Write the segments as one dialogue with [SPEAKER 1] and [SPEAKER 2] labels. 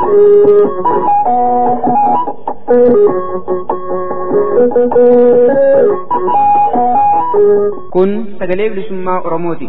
[SPEAKER 1] Kun sagalee bilisummaa Oromooti.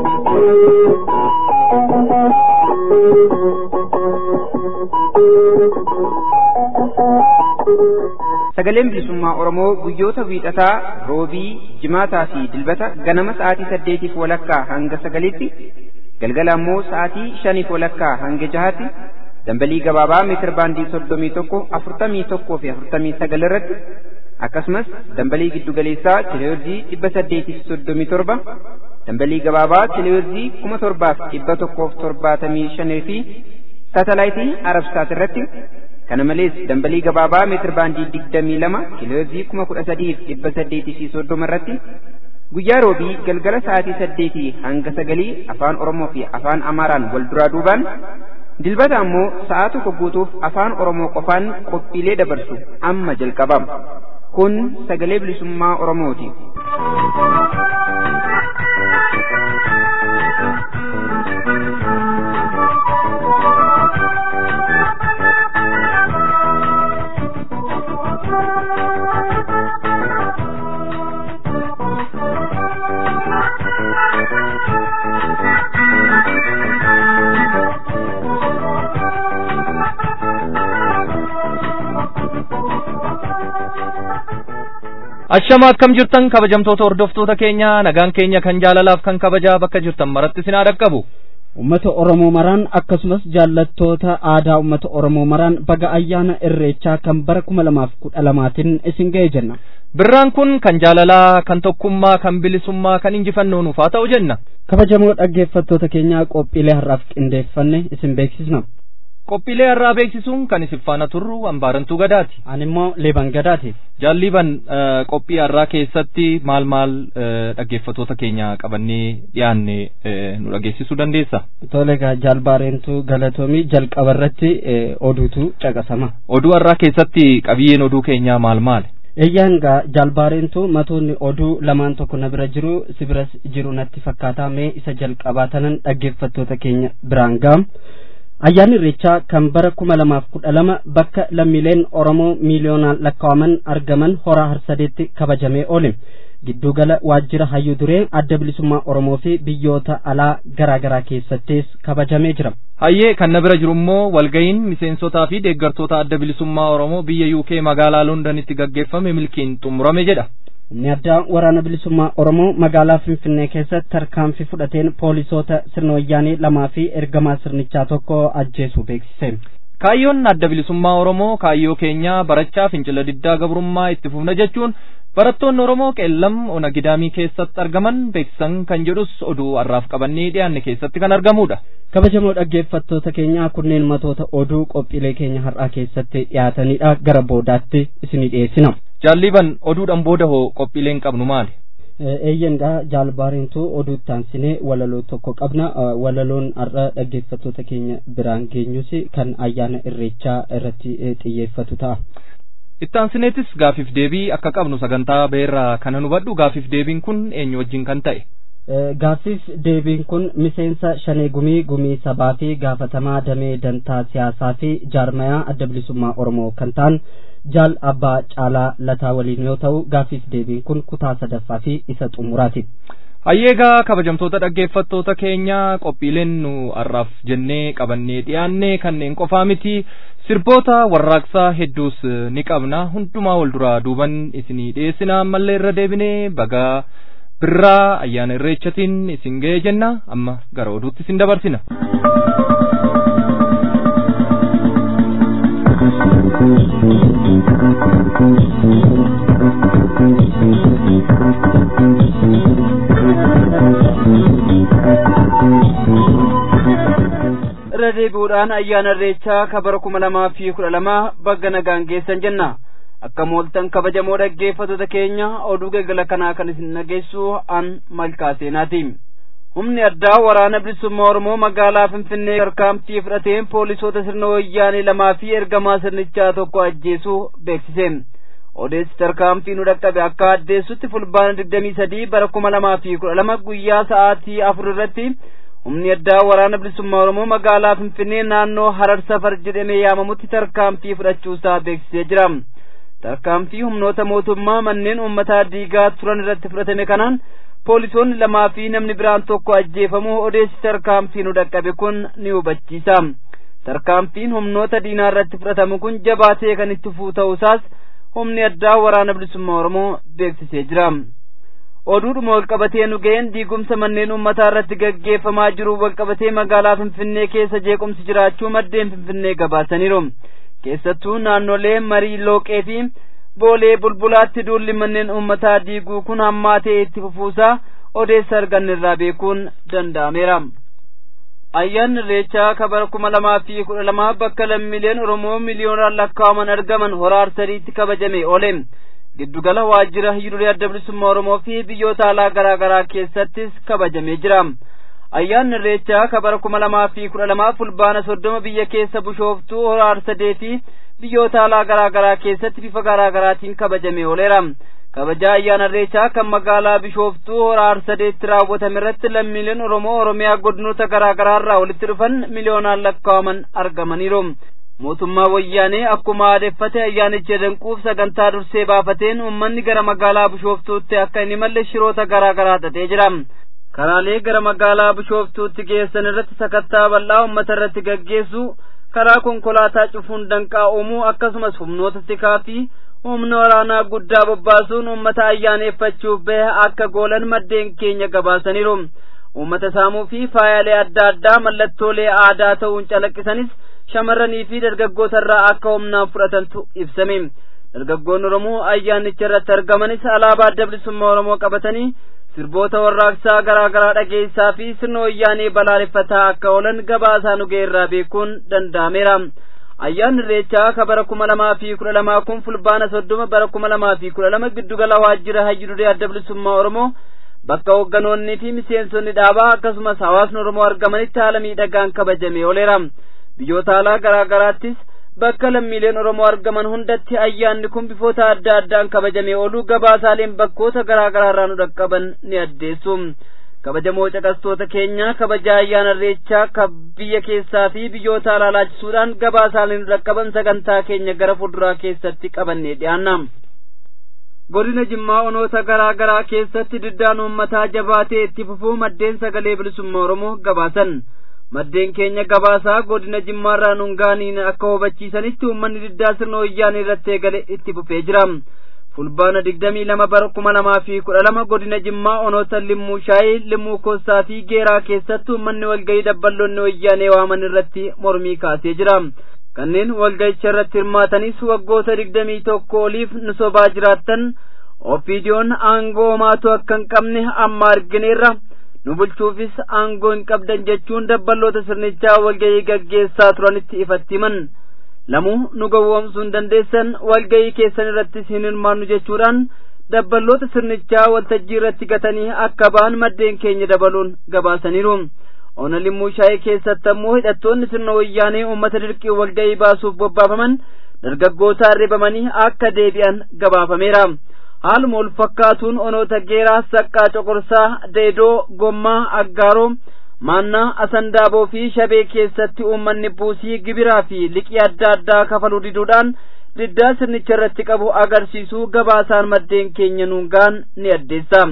[SPEAKER 1] Sagaleen bilisummaa Oromoo guyyoota wiixataa, roobii, jimaataa fi dilbata ganama sa'aatii saddeetiif walakkaa hanga sagalitti, galgala ammoo sa'aatii shaniif walakkaa hanga jahaatti, dambalii gabaabaa meetir baandii soddomii tokko, afurtamii tokkoo fi afurtamii sagal irratti akkasumas dambalii giddugaleessaa kiloyorzii dhibba saddeetiif soddomii torba dambalii gabaabaa kiloyorzii kuma torbaaf dhibba tokkoof torbaatamii shanii fi saatalaayitii arabsaat irratti kana malees dambalii gabaabaa meetir baandii digdamii lama kiloyorzii kuma kudha sadiif dhibba saddeetii fi soddoma irratti guyyaa roobii galgala sa'aatii saddeetii hanga sagalii afaan oromoo fi afaan amaaraan wal duraa duubaan dilbata ammoo sa'aa tokko guutuuf afaan oromoo qofaan qophiilee dabarsu amma jalqabama. kun sagalee bilisummaa oromooti.
[SPEAKER 2] Ashama akkam jirtan kabajamtoota hordoftoota keenya nagaan keenya kan jaalalaaf kan kabajaa bakka jirtan maratti sinaa dhaqqabu.
[SPEAKER 3] Uummata Oromoo maraan akkasumas jaallattoota aadaa uummata Oromoo maraan baga ayyaana irreechaa kan bara kuma lamaaf kudha lamaatiin isin ga'e jenna.
[SPEAKER 2] Birraan kun kan jaalalaa, kan tokkummaa, kan bilisummaa, kan injifannoo nuuf haa ta'u jenna.
[SPEAKER 3] Kabajamoo dhaggeeffattoota keenyaa qophiilee har'aaf qindeeffanne isin beeksisna.
[SPEAKER 2] Qophiilee har'aa beeksisuun kan isin faana turru hambaarantuu gadaati.
[SPEAKER 3] Ani immoo leeban gadaati.
[SPEAKER 2] Jaalliban qophii har'aa keessatti maal maal dhaggeeffattoota keenya qabannee dhiyaanne nu dhageessisuu dandeessa.
[SPEAKER 3] Tole egaa jaalbaareentuu galatoomii jalqaba irratti oduutu caqasama.
[SPEAKER 2] Oduu har'aa keessatti qabiyyeen oduu keenyaa maal maali?
[SPEAKER 3] Eeyyaan gaa jaalbaareentuu matoonni oduu lamaan tokko na bira jiru si biras jiru natti fakkaataa mee isa jalqabaa tanan dhaggeeffattoota keenya biraan gaam. Ayyaanni Irreechaa kan bara kuma lamaaf kudha lama bakka lammiileen Oromoo miiliyoonaan lakkaa'aman argaman horaa harsadeetti kabajamee oole. Giddugala waajjira hayyuu duree adda bilisummaa Oromoo fi biyyoota alaa garaa garaa keessattis kabajamee jira.
[SPEAKER 2] Hayyee kan na bira jiru immoo walga'iin miseensotaa fi deeggartoota adda bilisummaa Oromoo biyya UK magaalaa Londanitti gaggeeffame milkiin xumurame jedha.
[SPEAKER 3] Humni addaa waraana bilisummaa Oromoo magaalaa Finfinnee keessatti tarkaanfii fudhateen poolisoota sirna wayyaanii lamaa fi ergamaa sirnichaa tokko ajjeesuu beeksise.
[SPEAKER 2] Kaayyoon adda bilisummaa Oromoo kaayyoo keenyaa barachaa fincila diddaa gabrummaa itti fufna jechuun barattoonni Oromoo qeellam ona gidaamii keessatti argaman beeksisan kan jedhus oduu har'aaf qabannee dhiyaanne keessatti kan argamudha.
[SPEAKER 3] Kabajamoo dhaggeeffattoota keenyaa kunneen matoota oduu qophiilee keenya har'aa keessatti dhiyaatanidha gara boodaatti isinii dhiyeessina.
[SPEAKER 2] Jaalliban oduudhaan booda hoo qophiileen qabnu maali?
[SPEAKER 3] Eeyyan gaa jaalbaareentuu oduu taansinee walaloo tokko qabna walaloon har'a dhaggeeffattoota keenya biraan geenyus kan ayyaana irreechaa irratti xiyyeeffatu ta'a.
[SPEAKER 2] Ittaansineetis gaafiif deebii akka qabnu sagantaa beerraa kana hubadhu gaafiif deebiin kun eenyu wajjin kan ta'e?
[SPEAKER 3] Gaaffiif deebiin kun miseensa shanee gumii gumii sabaa fi gaafatamaa damee dantaa siyaasaa fi jaarmayaa adda bilisummaa Oromoo kan ta'an jaal abbaa caalaa lataa waliin yoo ta'u gaaffiif deebiin kun kutaa sadaffaa fi isa xumuraati.
[SPEAKER 2] Hayyeegaa kabajamtoota dhaggeeffattoota keenya qophiileen nu har'aaf jennee qabannee dhiyaanne kanneen qofaa miti sirboota warraaqsaa hedduus ni qabna hundumaa wal duraa duuban isinii dhiyeessina ammallee irra deebinee bagaa birraa ayyaana irreechatiin isin ga'e jenna amma gara oduutti isin dabarsina.
[SPEAKER 1] irra deebi'uudhaan ayyaana irreechaa kabara kuma lamaa fi kudha lama bagga nagaan geessan jenna akka mooltan kabajamoo dhaggeeffattoota keenya oduu galgala kanaa kan isin dhageessu an malkaa seenaati humni addaa waraana bilisummaa oromoo magaalaa finfinnee tarkaanfii fudhateen poolisoota sirna wayyaanee lamaa fi ergamaa sirnichaa tokko ajjeesuu beeksise odeessi tarkaanfii nu dhaqqabe akka addeessutti fulbaana digdamii sadii bara kuma lamaa fi kudha lama guyyaa sa'aatii afur irratti
[SPEAKER 4] humni addaa waraana bilisummaa oromoo magaalaa finfinnee naannoo harar safar jedhamee yaamamutti tarkaanfii fudhachuusaa beeksisee jira tarkaanfii humnoota mootummaa manneen uummataa diigaa turan irratti fudhatame kanaan poolisoonni lamaa fi namni biraan tokko ajjeefamuu odeessi tarkaanfii nu dhaqqabe kun ni hubachiisa tarkaanfiin humnoota diinaa irratti fudhatamu kun jabaatee kan itti fufuu ta'uusaas humni addaa waraana bilisummaa oromoo beeksisee jira oduudhuma walqabatee nu ga'een diigumsa manneen uummataa irratti gaggeeffamaa jiru walqabatee magaalaa finfinnee keessa jeequmsi jiraachuu maddeen finfinnee gabaasaniiru keessattuu naannolee marii looqee fi boolee bulbulaatti duulli manneen uummataa diiguu kun hammaatee itti fufuusaa odeessa arganne irraa beekuun danda'ameera. ayyaanni irreechaa kabara kuma lamaa fi kudha lamaa bakka lammiileen oromoo miliyoonaan lakkaa'aman argaman hora arsadiitti kabajame oole giddugala waajjira hiyyuulee adda bilisummaa oromoo fi biyyoota alaa garaa garaa keessattis kabajamee jira ayyaanni irreechaa kabara kuma lamaa fi kudha lamaa fulbaana soddoma biyya keessa bushooftuu hora arsadee fi biyyoota alaa garaa garaa keessatti bifa garaa garaatiin kabajamee ooleera kabajaa ayyaana irreechaa kan magaalaa bishooftuu hora arsadeetti raawwatame irratti lammiileen oromoo oromiyaa godinoota garaa garaa irraa walitti dhufan miliyoonaan lakkaa'aman argamaniiru mootummaa wayyaanee akkuma aadeffate ayyaanicha danquuf sagantaa dursee baafateen uummanni gara magaalaa bishooftuutti akka hin imalle shiroota garaa garaa xaxee jira karaalee gara magaalaa bishooftuutti geessan irratti sakattaa bal'aa uummata irratti gaggeessu karaa konkolaataa cufuun danqaa uumuu akkasumas humnoota tikaa fi humna waraanaa guddaa bobbaasuun uummata ayyaaneeffachuuf bahe akka goolan maddeen keenya gabaasaniiru uummata saamuu fi faayaalee adda addaa mallattoolee aadaa ta'uun calaqqisanis shamarranii fi dargaggoota irraa akka humnaan fudhatantu ibsame dargaggoonni oromoo ayyaanicha irratti argamanis alaabaa adda bilisummaa oromoo qabatanii sirboota warraaqsaa garaa garaa dhageessaa fi sirna wayyaanee balaaleffataa akka oolan gabaasaa nu ga'eerraa beekuun danda'ameera ayyaanni irreechaa ka bara kuma lamaa fi kudha lamaa kun fulbaana soddoma bara kuma lamaa fi kudha lama giddugala waajjira hayyuduree adda bilisummaa oromoo bakka hoogganoonnii fi miseensonni dhaabaa akkasumas hawaasni oromoo argamanitti haala miidhagaan kabajamee ooleera biyyoota alaa garaa garaattis bakka lammiileen oromoo argaman hundatti ayyaanni kun bifoota adda addaan kabajamee ooluu gabaasaaleen bakkoota garaa garaa irraa nu dhaqqaban ni addeessu kabajamoo caqastoota keenya kabaja ayyaana irreechaa ka biyya keessaa fi biyyoota alaa laachisuudhaan gabaasaaleen nu dhaqqaban sagantaa keenya gara fuulduraa keessatti qabannee dhiyaanna godina jimmaa onoota garaa garaa keessatti diddaan uummataa jabaatee itti fufuu maddeen sagalee bilisummaa oromoo gabaasan maddeen keenya gabaasaa godina jimmaarraa nungaaniin akka hubachiisanitti uummanni diddaa sirna wayyaanee irratti eegale itti fufee jira fulbaana digdamii lama bara kuma lamaa fi kudha lama godina jimmaa onoota limmuu shaayii limmuu kossaa fi geeraa keessatti uummanni walgayii dabballoonni wayyaanee waaman irratti mormii kaasee jira kanneen walgayicha irratti hirmaatanis waggoota digdamii tokko oliif nu sobaa jiraattan ofiidiyoon aangoo homaatu akka hin qabne amma argineerra nu bulchuufis aangoo hin qabdan jechuun dabballoota sirnichaa walgayii gaggeessaa turanitti ifatti himan lamuu nu gowwoomsuu hin dandeessan walgayii keessan irrattis hin hirmaannu jechuudhaan dabballoota sirnichaa waltajjii irratti gatanii akka ba'an maddeen keenya dabaluun gabaasaniiru ona limmuu shaayii keessatti ammoo hidhattoonni sirna wayyaanee uummata dirqii walgayii baasuuf bobbaafaman dargaggoota arribamanii akka deebi'an gabaafameera haaluma wal fakkaatuun onoota geeraa saqqaa coqorsaa deedoo gommaa aggaaroo maannaa asandaaboo fi shabee keessatti uummanni buusii gibiraa fi liqii adda addaa kafaluu diduudhaan diddaa sirnicha irratti qabu agarsiisuu gabaasaan maddeen keenya nuungaan ni addeessa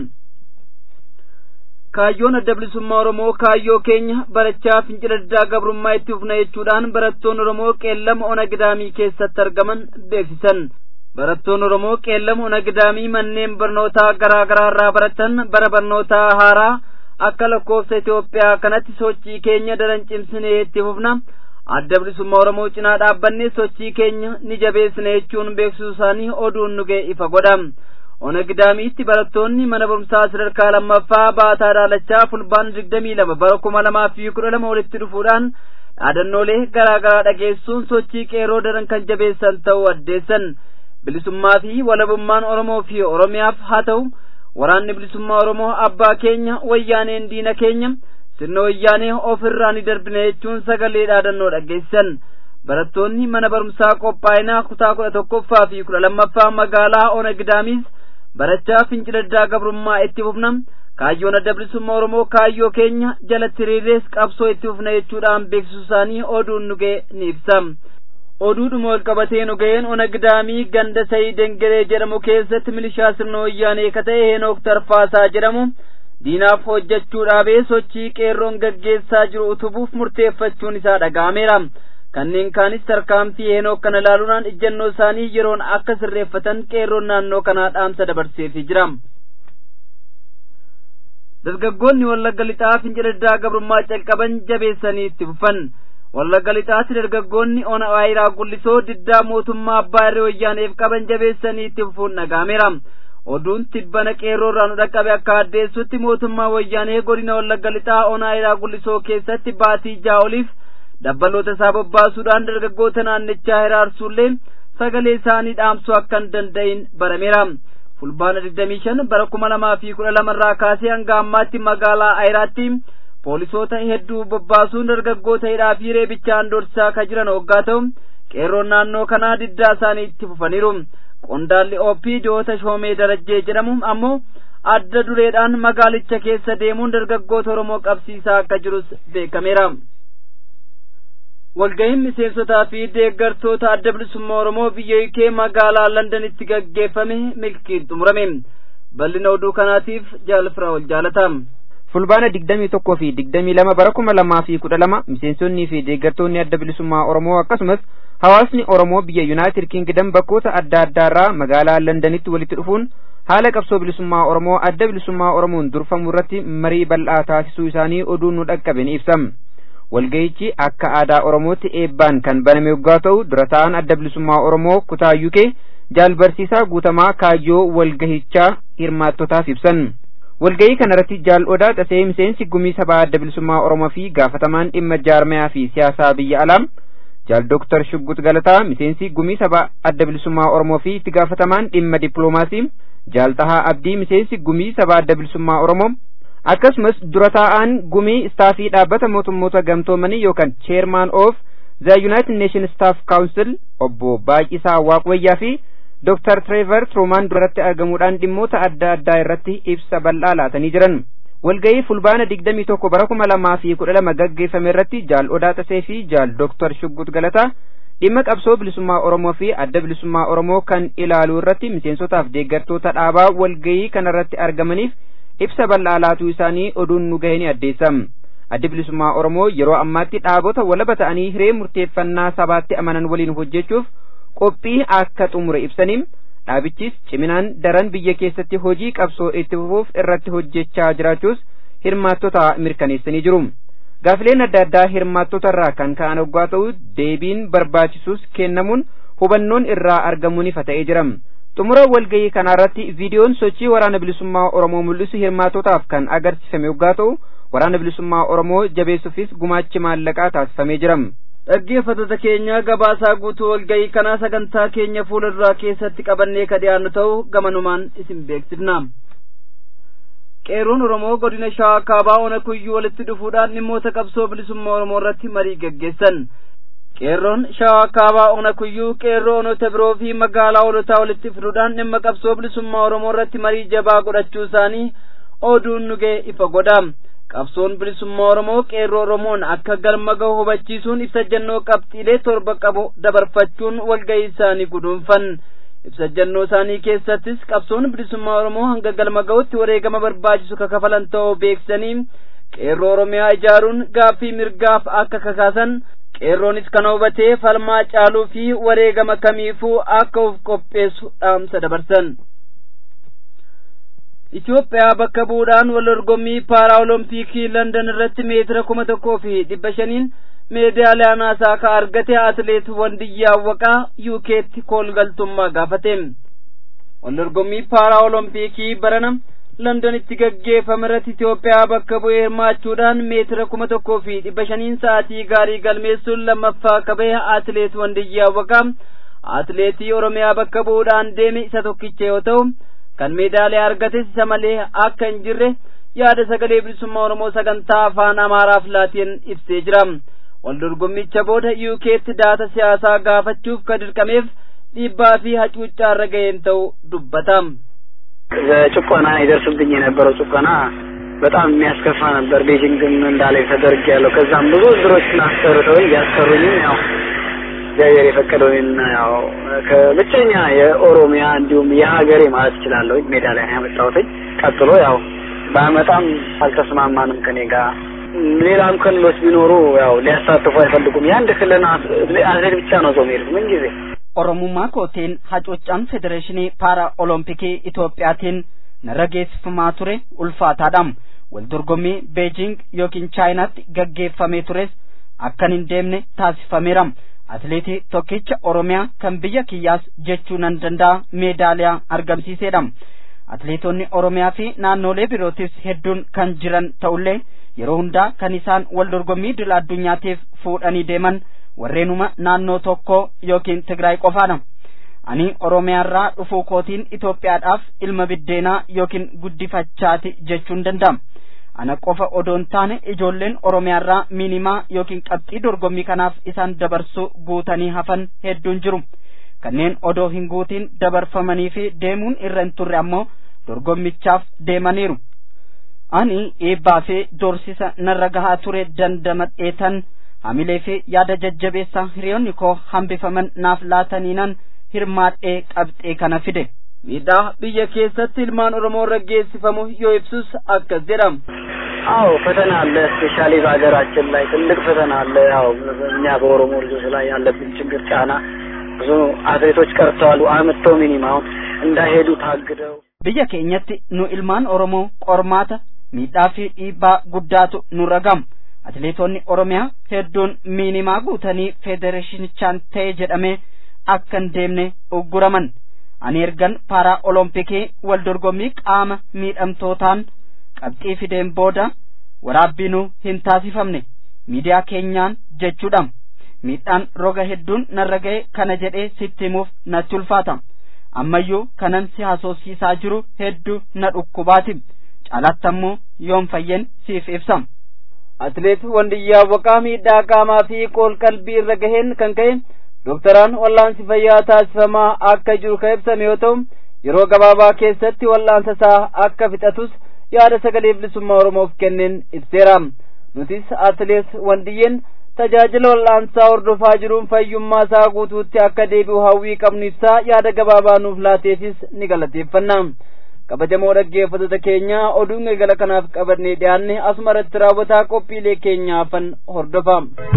[SPEAKER 4] kaayyoon adda bilisummaa oromoo kaayyoo keenya barachaa fincila diddaa gabrummaa itti fufna jechuudhaan barattoonni oromoo qeellama ona gidaamii keessatti argaman beeksisan barattoonni oromoo qeellama ona gidaamii manneen barnootaa garaa garaa irraa baratan bara barnootaa haaraa akka lakkoofsa Itoophiyaa kanatti sochii keenya daran cimsinee itti fufna adda bilisummaa oromoo cinaa dhaabbannee sochii keenya ni jabeessina jechuun beeksisuu isaanii oduun nu ga'e ifa godha ona gidaamiitti barattoonni mana barumsaa sadarkaa lammaffaa baataa daalachaa fulbaana digdamii lama bara kuma lamaa fi kudha lama walitti dhufuudhaan dhaadannoolee garaa garaa dhageessuun sochii qeerroo daran kan jabeessan ta'uu addeessan bilisummaa fi walabummaan oromoo fi oromiyaaf haa ta'u waraanni bilisummaa oromoo abbaa keenya wayyaaneen diina keenya sirna wayyaanee ofirraa ni darbina jechuun sagalee dhaadannoo dhageessan barattoonni mana barumsaa qophaa'inaa kutaa kudha tokkoffaa fi kudha lammaffaa magaalaa ona gidaamiis barachaa fincila diddaa gabrummaa itti fufna kaayyoon adda bilisummaa oromoo kaayyoo keenya jalatti hiriirrees qabsoo itti fufna jechuudhaan beeksisuu isaanii oduun nu ga'e ni ibsa oduudhuma wal qabatee nu ga'een ona gidaamii ganda sayii dengeree jedhamu keessatti milishaa sirna wayyaanee ka ta'e heenook tarfaasaa jedhamu diinaaf hojjechuu dhaabee sochii qeerroon gaggeessaa jiru utubuuf murteeffachuun isaa dhaga'ameera kanneen kaanis tarkaanfii heenook kana ilaaluudhaan ejjennoo isaanii yeroon akka sirreeffatan qeerroon naannoo kanaa dhaamsa dabarseefii jira dargaggoonni wallagga lixaa fincila gabrummaa calqaban jabeessanii itti fufan wallagga lixaatti dargaggoonni ona waayiraa gullisoo diddaa mootummaa abbaa irree wayyaaneef qaban jabeessanii itti fufuun dhaga'ameera oduun tibbana qeerroorraa nu dhaqqabe akka addeessutti mootummaa wayyaanee godina wallagga lixaa ona waayiraa gullisoo keessatti baatii jaa'oliif dabbaloota isaa bobbaasuudhaan dargaggoota naannichaa hiraarsuullee sagalee isaanii dhaamsuu akka hin danda'in barameera fulbaana digdamii shan bara kuma lamaa fi kudha lama irraa kaasee hanga ammaatti magaalaa ayiraatti poolisoota hedduu bobbaasuun dargaggoota hidhaa fi reebichaan dorsaa ka jiran hoggaa ta'u qeerroon naannoo kanaa diddaa isaanii itti fufaniiru qondaalli oopii joota shoomee darajjee jedhamu ammoo adda dureedhaan magaalicha keessa deemuun dargaggoota oromoo qabsiisaa akka jirus beekameera walga'iin miseensotaa fi deeggartoota adda bilisummaa oromoo biyya UK magaalaa londanitti gaggeeffame milkiin xumurame bal'ina oduu kanaatiif jaalfira wal jaalata
[SPEAKER 1] fulbaana digdamii tokkoo fi digdamii lama bara kuma lamaa fi kudha lama miseensonnii fi deeggartoonni adda bilisummaa oromoo akkasumas hawaasni oromoo biyya yuunaayitid kingdom bakkoota adda addaarraa magaalaa londanitti walitti dhufuun haala qabsoo bilisummaa oromoo adda bilisummaa oromoon durfamu irratti marii bal'aa taasisuu isaanii oduun nu dhaqqabe ni ibsa walga'ichi akka aadaa oromootti eebbaan kan baname yoggaa ta'u dura ta'an adda bilisummaa oromoo kutaa UK jaalbarsiisaa guutamaa kaayyoo walgahichaa hirmaattotaaf ibsan walga'ii kanarratti jaal odaa tasee miseensi gumii sabaa adda bilisummaa oromoo fi gaafatamaan dhimma jaarmayaa fi siyaasaa biyya alaa jaal dooktar shuggut galataa miseensi gumii sabaa adda bilisummaa oromoo fi itti gaafatamaan dhimma dippiloomaasii jaal tahaa abdii miseensi gumii sabaa adda bilisummaa oromoo akkasumas dura taa'aan gumii istaafii dhaabbata mootummoota gamtoomanii yookaan cheermaan of the united nation staff council obbo Baay'isaa Waaqwayyaa fi Dr. Trevor Truman duratti argamuudhaan dhimmoota adda addaa irratti ibsa bal'aa laatanii jiran. Walga'ii fulbaana digdamii tokko bara kuma lamaa fi kudha lama gaggeeffame irratti jaal Odaa Tasee fi jaal Dr. Shuggut Galataa dhimma qabsoo bilisummaa Oromoo fi adda bilisummaa Oromoo kan ilaaluu irratti miseensotaaf deeggartoota dhaabaa walga'ii kanarratti argamaniif ibsa bal'aa laatuu isaanii oduun nu gahee ni addeessa. Addi bilisummaa Oromoo yeroo ammaatti dhaabota walaba ta'anii hiree murteeffannaa sabaatti amanan waliin hojjechuuf qophii akka xumure ibsaniin dhaabichis ciminaan daran biyya keessatti hojii qabsoo itti fufuuf irratti hojjechaa jiraachuus hirmaattota mirkaneessanii jiru. Gaafileen adda addaa hirmaattota irraa kan ka'an hoggaa ta'u deebiin barbaachisuus kennamuun hubannoon irraa argamuun ifa ta'ee jira. xumura walga'ii kanaarratti viidiyoon sochii waraana bilisummaa oromoo mul'isu hirmaattotaaf kan agarsiifame hoggaa ta'u waraana bilisummaa oromoo jabeessuufis gumaachi maallaqaa taasifamee jira.
[SPEAKER 4] dhaggeeffattoota keenya gabaasaa guutuu walga'ii kanaa sagantaa keenya fuula duraa keessatti qabannee ka dhiyaannu ta'u gamanumaan isin beeksifna. qeerroon oromoo godina shawaa kaabaa ona kuyyuu walitti dhufuudhaan dhimmoota qabsoo bilisummaa oromoo irratti marii gaggeessan. qeerroon shawaa kaabaa ona kuyyuu qeerroo onota biroo fi magaalaa olotaa walitti fiduudhaan dhimma qabsoo bilisummaa oromoo irratti marii jabaa godhachuu isaanii oduun nu ga'e ifa godha qabsoon bilisummaa oromoo qeerroo oromoon akka galma gahu hubachiisuun ibsa jannoo qabxiilee torba qabu dabarfachuun walga'ii isaanii guduunfan ibsa jannoo isaanii keessattis qabsoon bilisummaa oromoo hanga galma gahutti wareegama barbaachisu kakafalan ta'uu beeksisanii qeerroo oromiyaa ijaaruun gaaffii mirgaaf akka kakaasan qeerroonis kana hubatee falmaa caaluu fi wareegama kamiifuu akka uf qopheessu dhaamsa dabarsan. Itoophiyaa bakka bu'uudhaan wal dorgommii paaraolompikii London irratti meetira kuma tokkoo fi dhibba shaniin meedaaliyaa naasaa ka argate atileet Wandiyyaa Awwaqaa yuukeetti koolgaltummaa gaafate. Wal dorgommii paaraolompikii barana londonitti gaggeeffame irratti Itoophiyaa bakka bu'ee hirmaachuudhaan meetira kuma tokkoo fi dhibba shaniin sa'aatii gaarii galmeessuun lammaffaa qabee atileet Wandiyyaa Awwaqaa atileetii Oromiyaa bakka bu'uudhaan deeme isa tokkicha yoo ta'u kan meedaaliyaa argates isa malee akka hin jirre yaada sagalee bilisummaa Oromoo sagantaa afaan Amaaraaf laatiin ibsee jira. Wal dorgommicha booda yuukeetti daata siyaasaa gaafachuuf ka dirqameef dhiibbaa fi hacuuccaa irra ga'een ta'u dubbata.
[SPEAKER 5] በጭቆና ይደርስብኝ የነበረው ጭቆና በጣም የሚያስከፋ ነበር። ቤጂንግም እንዳለ ተደርግ ያለው ከዛም ብዙ እድሮችን አስቀርተውኝ ቢያስቀሩኝም ያው እግዚአብሔር የፈቀደውንና ያው ከብቸኛ የኦሮሚያ እንዲሁም የሀገሬ ማለት እችላለሁ ሜዳሊያ ነው ያመጣሁትኝ። ቀጥሎ ያው ባመጣም አልተስማማንም ከኔ ጋር ሌላም ክልሎች ቢኖሩ ያው ሊያሳትፉ አይፈልጉም። የአንድ ክልል አትሌት ብቻ ነው ሰው የሚሄዱት ምን ጊዜ
[SPEAKER 3] oromummaa kootiin hacuuccaan federeeshinii paara olompikii Itoophiyaatiin narra geessifamaa ture ulfaataadha. Wal dorgommii Beejing yookiin Chaayinaatti gaggeeffamee tures akkan hin deemne taasifameera. Atileetii tokkicha Oromiyaa kan biyya kiyyaas jechuu nan danda'a meedaaliyaa argamsiiseedha. Atileetonni Oromiyaa fi naannolee birootis hedduun kan jiran ta'ullee yeroo hundaa kan isaan wal dorgommii idil addunyaatiif fuudhanii deeman warreenuma naannoo tokko yookiin Tigraay qofaadha. Ani Oromiyaarraa dhufuu kootiin Itoophiyaadhaaf ilma biddeenaa yookiin guddifachaati jechuun danda'ama. Ana qofa odoo hin taane ijoolleen Oromiyaarraa miinimaa yookiin qabxii dorgommii kanaaf isaan dabarsuu guutanii hafan hedduun jiru. Kanneen odoo hin guutiin dabarfamanii fi deemuun irra hin turre ammoo dorgommichaaf deemaniiru. Ani eebbaa fi doorsisa narra gahaa ture dandamadheetan hamilee fi yaada jajjabeessaa hiriyoonni koo hambifaman naaf laataniinan hirmaadhee qabxee kana fide.
[SPEAKER 4] miidhaa biyya keessatti ilmaan oromoo irra geessifamu yoo ibsus akkas jedhama.
[SPEAKER 5] አዎ ፈተና አለ። ስፔሻሊ በሀገራችን ላይ ትልቅ ፈተና አለ። ያው እኛ በኦሮሞ ልጆች ላይ ያለብን ችግር ጫና ብዙ አትሌቶች ቀርተዋል። አምጥተው ሚኒማውን እንዳይሄዱ ታግደው
[SPEAKER 3] biyya keenyatti nu ilmaan oromoo qormaata miidhaa fi dhiibbaa guddaatu nu ragama atileetonni oromiyaa hedduun miinimaa guutanii federeeshinichaan ta'e jedhamee akka hin deemne ugguraman ani ergan paaraa olompikii wal dorgommii qaama miidhamtootaan qabxii fideen booda waraabbiinuu hin taasifamne miidiyaa keenyaan jechuudha miidhaan roga hedduun narra ga'e kana jedhee sitti himuuf natti ulfaata ammayyuu kanan si haasofsiisaa jiru hedduu na dhukkubaati caalaatti ammoo yoon fayyen siif ibsa
[SPEAKER 4] atileet wandiyyaa waqaa miidhaa qaamaa fi qool qalbii irra gaheen kan ka'e dooktaraan wallaansi fayyaa taasifamaa akka jiru kan ibsame yoo ta'u yeroo gabaabaa keessatti wallaansa isaa akka fixatus yaada sagalee bilisummaa oromoof kenneen ibseera nutis atileet wandiyyeen tajaajila wallaansaa hordofaa jiruun fayyummaa isaa guutuutti akka deebi'u hawwii qabnu ibsaa yaada gabaabaa nuuf laateefis ni galateeffanna kabajamoo dhaggeeffattoota keenya oduun galgala kanaaf qabannee dhiyaanne asuma irratti raawwataa qophiilee keenyaafan hordofa.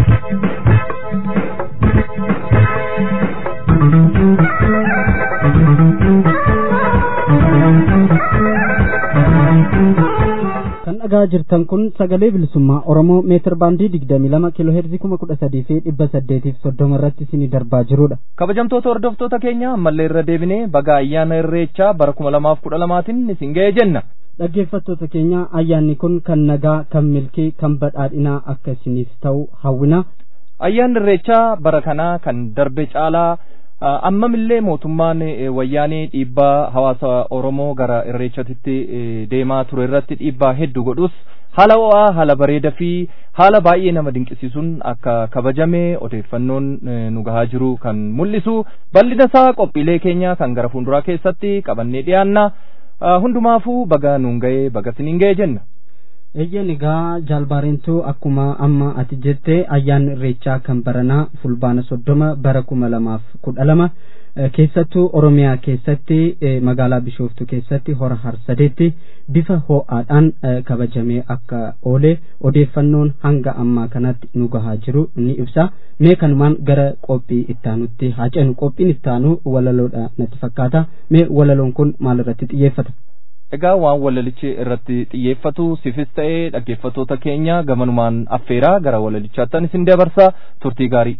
[SPEAKER 3] kan dhagaa jirtan kun sagalee bilisummaa oromoo meetir baandii digdamii lama kiiloo heerzii kuma kudha sadii fi dhibba saddeetiif soddoma irratti isinii darbaa jirudha.
[SPEAKER 2] kabajamtoota hordoftoota keenya ammallee irra deebinee baga ayyaana irreechaa bara kuma lamaaf kudha lamaatiin isin ga'e jenna.
[SPEAKER 3] dhaggeeffattoota keenya ayyaanni kun kan nagaa kan milkii kan badhaadhinaa akka isiniif ta'u hawwina.
[SPEAKER 2] ayyaanni irreechaa bara kanaa kan darbe caalaa ammamillee mootummaan wayyaanee dhiibbaa hawaasa oromoo gara irreechatitti deemaa ture irratti dhiibbaa hedduu godhus haala ho'aa haala bareedaa fi haala baay'ee nama dinqisiisuun akka kabajame odeeffannoon nu gahaa jiru kan mul'isu bal'ina isaa qophiilee keenya kan gara fuulduraa keessatti qabannee dhiyaanna hundumaafuu baga nuun ga'ee baga siniin ga'ee jenna.
[SPEAKER 3] eeyyeen egaa jaalbaareentuu akkuma amma ati jette ayyaanni irreechaa kan baranaa fulbaana soddoma bara kuma lamaaf kudha lama keessattuu oromiyaa keessatti magaalaa bishooftu keessatti hora harsadeetti bifa ho'aadhaan kabajamee akka oole odeeffannoon hanga ammaa kanatti nu gahaa jiru ni ibsa mee kanumaan gara qophii ittaanutti haa ceenu qophiin ittaanu walaloodha natti fakkaata mee walaloon kun maal irratti xiyyeeffata
[SPEAKER 2] egaa waan walalichi irratti xiyyeeffatu sifis ta'ee dhaggeeffattoota keenya gamanumaan affeeraa gara walalichaattan isin dabarsa turtii gaarii.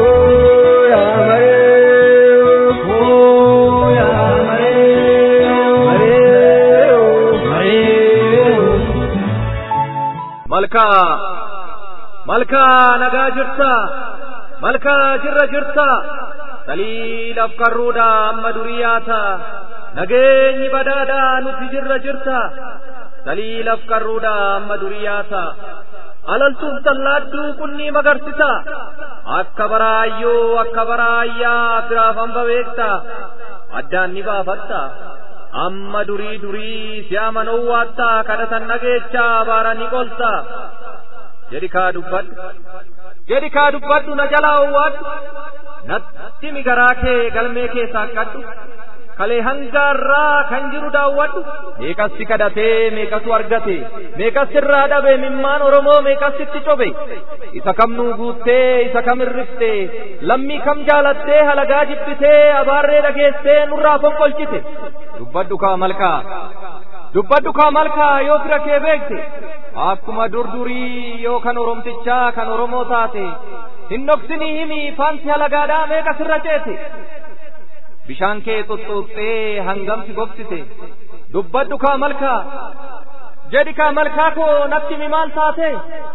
[SPEAKER 6] malkaa malkaa nagaa jirta malkaa jirra jirta saliilaaf karruudha amma durii yaata nageenyi badhaadhaa nuti jirra jirta saliilaaf karruudha amma durii yaata alaltuuf tallaadduu qunnii magarsita akka baraayyoo akka baraayyaa firaaf hamba beekta addaan ni baafatta amma durii durii si amanuu waattaa kadhatan dhageechaa baaranii qolta jedhi kaa dubbadhu jedhi kaa dubbadhu na jalaa owwaadhu natti migaraa kee galmee keessaa kadhu kalee hangaarraa kan jiru daawwadhu meeqas si kadhatee meeqasu argate meeqas irraa dhabe mimmaan oromoo meeqas itti cobe isa kam nuu guuttee isa kam irrifte lammii kam jaalattee halagaa jibbitee abaarree dhageessee nurraa fonqolchite dubbadhu kaa malkaa dubbadhu kaa malkaa yoo fira kee beekte akkuma durdurii yoo kan oromtichaa kan oromoo taate hin dhoksinii himi faansi halagaadhaa meeqas irra ceete bishaan kee xoxxooxxee hangamsi gogsite dubbadhu kaa malkaa jedhi kaa malkaa koo natti mi maal taate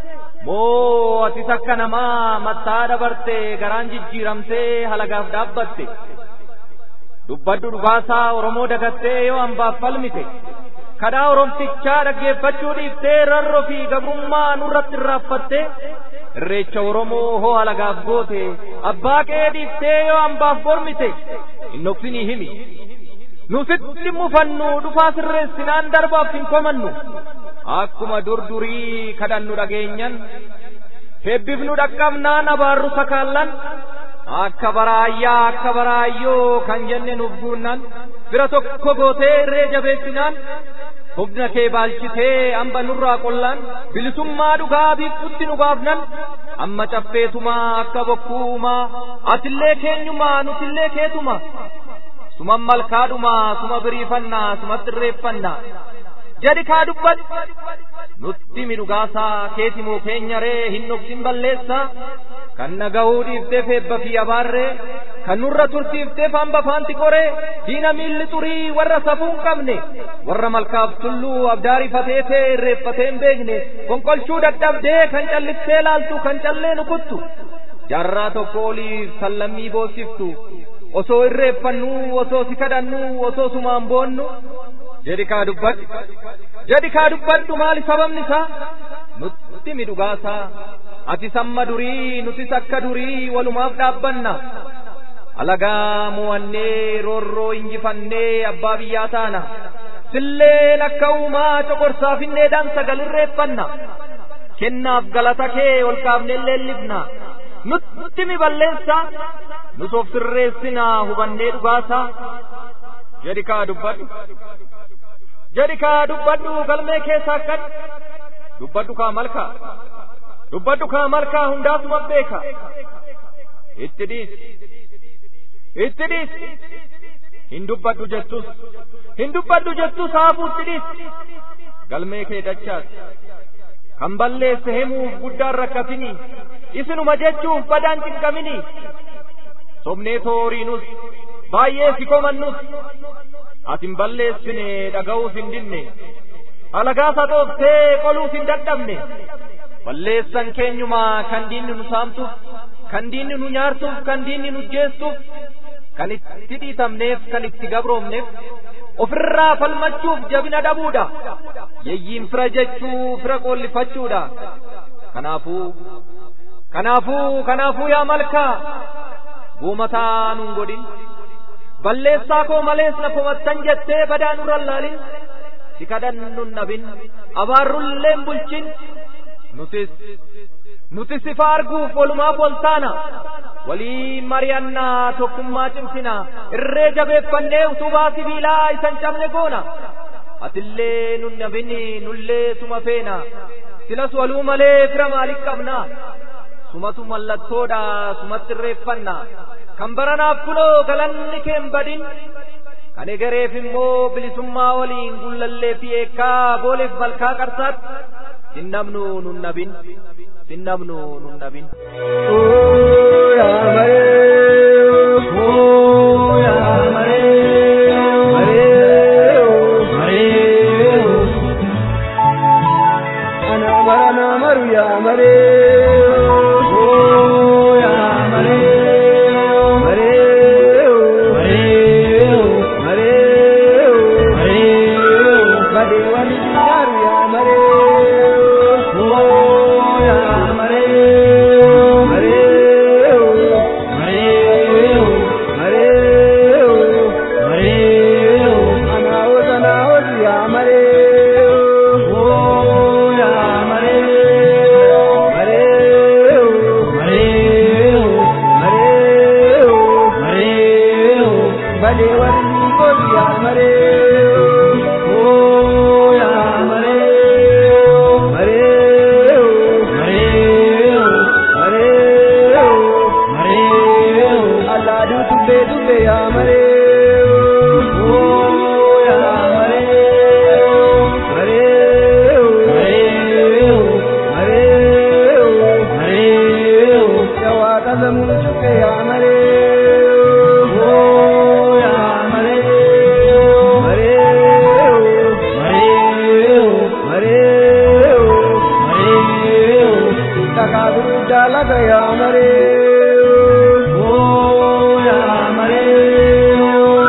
[SPEAKER 6] moo atis akka namaa mattaa dabarte garaan jijjiiramtee halagaaf dhaabbatte dubbadhu dhugaasaa oromoo dagattee yoo hambaaf falmite kadhaa oromtichaa dhaggeeffachuu dhiiftee rarro fi gabrummaa nurratti irraaffatte irreecha oromoo hoo halagaaf goote abbaa qee dhiiftee yoo hambaaf mormite hin dhoksinii himi nu sitti mufannu dhufaa sirreessinaan darbaaf hin komannu akkuma durdurii kadhannu dhageenyan hebbifnu dhaqqabnaan abaarru sakaallan akka baraayyaa akka baraayyoo kan jenne nuuf guunnan bira tokko gootee irree jabeessinaan humna kee baalchitee amba nurraa qollaan bilisummaa dhugaa biiftutti nu baafnan amma caffeetumaa akka bokkuumaa atillee keenyumaa nutillee keetuma suman malkaadhumaa suma biriifannaa sumatti irreeffannaa jedhi kaa dubbadhu nutti midhugaasaa keetimoo keenya ree hin dhoksin balleessaa kan nagahuu dhiifteef eebba fi abaarree kan nurra tursiifteef hamba faanti qoree diina miilli xurii warra safuu hin qabne warra malkaaf tulluu abdaarifatee tee irreeffatee hin beekne fonqolchuu dadhabdee kan callistee laaltu kan callee nukuttu jaarraa tokko oliif sallammii boossiftu osoo irreeffannuu osoo si kadhannuu osoo sumaan boonnu jedhi kaa dubbadhu jedhi kaa dubbadhu maali sababni isaa nutti midhugaasaa ati samma durii nutis akka durii walumaaf dhaabbanna alagaa mo'annee roorroo injifannee abbaa biyyaa taana silleen akka uumaa coqorsaafilleedhaan sagalirreeffanna kennaaf galata kee ol kaafnee leellifna nutti mi balleessa nus of sirreessinaa hubannee dhugaasaa jedhi kaa dubbadhu jedhi kaa dubbadhu galmee keessaa kadhu dubbadhu kaa malkaa dubbadhu kaa malkaa hundaasuma beeka itti dhiis itti dhiis hin dubbadhu jettus hin dubbadhu jettus haafuutti dhiis galmee kee dachaas kan balleesse himuuf guddaan rakkatinii isinuma jechuuf badaan cinqaminii sobnee tooriinus baay'ee si komannus atin balleessine dhaga'uus hin dinne alagaa sadooftee qoluus hin dadhabne balleessan keenyumaa kan diinni nu saamtuuf kan diinni nu nyaartuuf kan diinni nu jeestuuf kan itti dhiitamneef kan itti gabroomneef ofirraa falmachuuf jabina dhabuudha yeyyiin fira jechuu fira qoollifachuudha kanaafuu kanaafuu kanaafuu yaa malkaa guumataa nun godhin balleessaa koo malees na komattan jettee badaa nurra laalin si kadhannun dhabin abaarrulleen bulchin nutis nutis ifa arguuf walumaaf wal taana walii mari'annaa tokkummaa cimsina irree jabeeffannee utubaa sibiilaa isan cabne goona atillee nun dhabini nullee suma feena silas waluu malee fira maaliif qabna sumatu mallattoodha sumatti irreeffanna kan baranaaf kunoo galanni keen badin kan egereef immoo bilisummaa waliin gullallee fi eekkaa booleef malkaa qarsaatti sinnabnu nun nabin sinnabnu nun nabin.
[SPEAKER 7] Hare darbee dhufe yaa maree oo yaa maree maree maree maree maree jawaa qasamuu cufe yaa maree oo yaa maree maree maree maree maree kakaa gurguddaa laga yaa maree oo yaa maree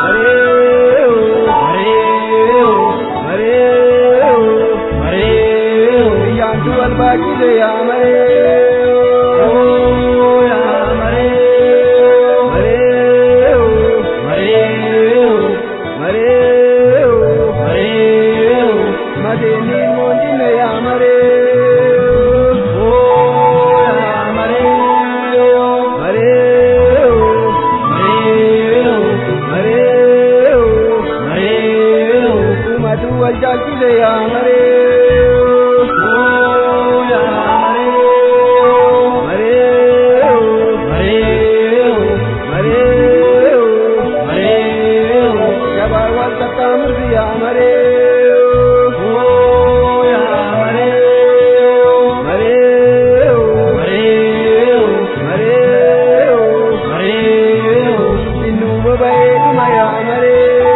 [SPEAKER 7] maree maree maree biyyaantu wal baachise yaa maree oo yaa maree maree maree maree maree madeenni moondine yaa maree oo yaa maree maree maree maree maree kumatu wal jaalchise yaa maree oo yaa maree maree maree maree jabaa wal qaxxaamursi yaa maree oo yaa maree maree maree maree maree innuu boba'ee dhuma yaa maree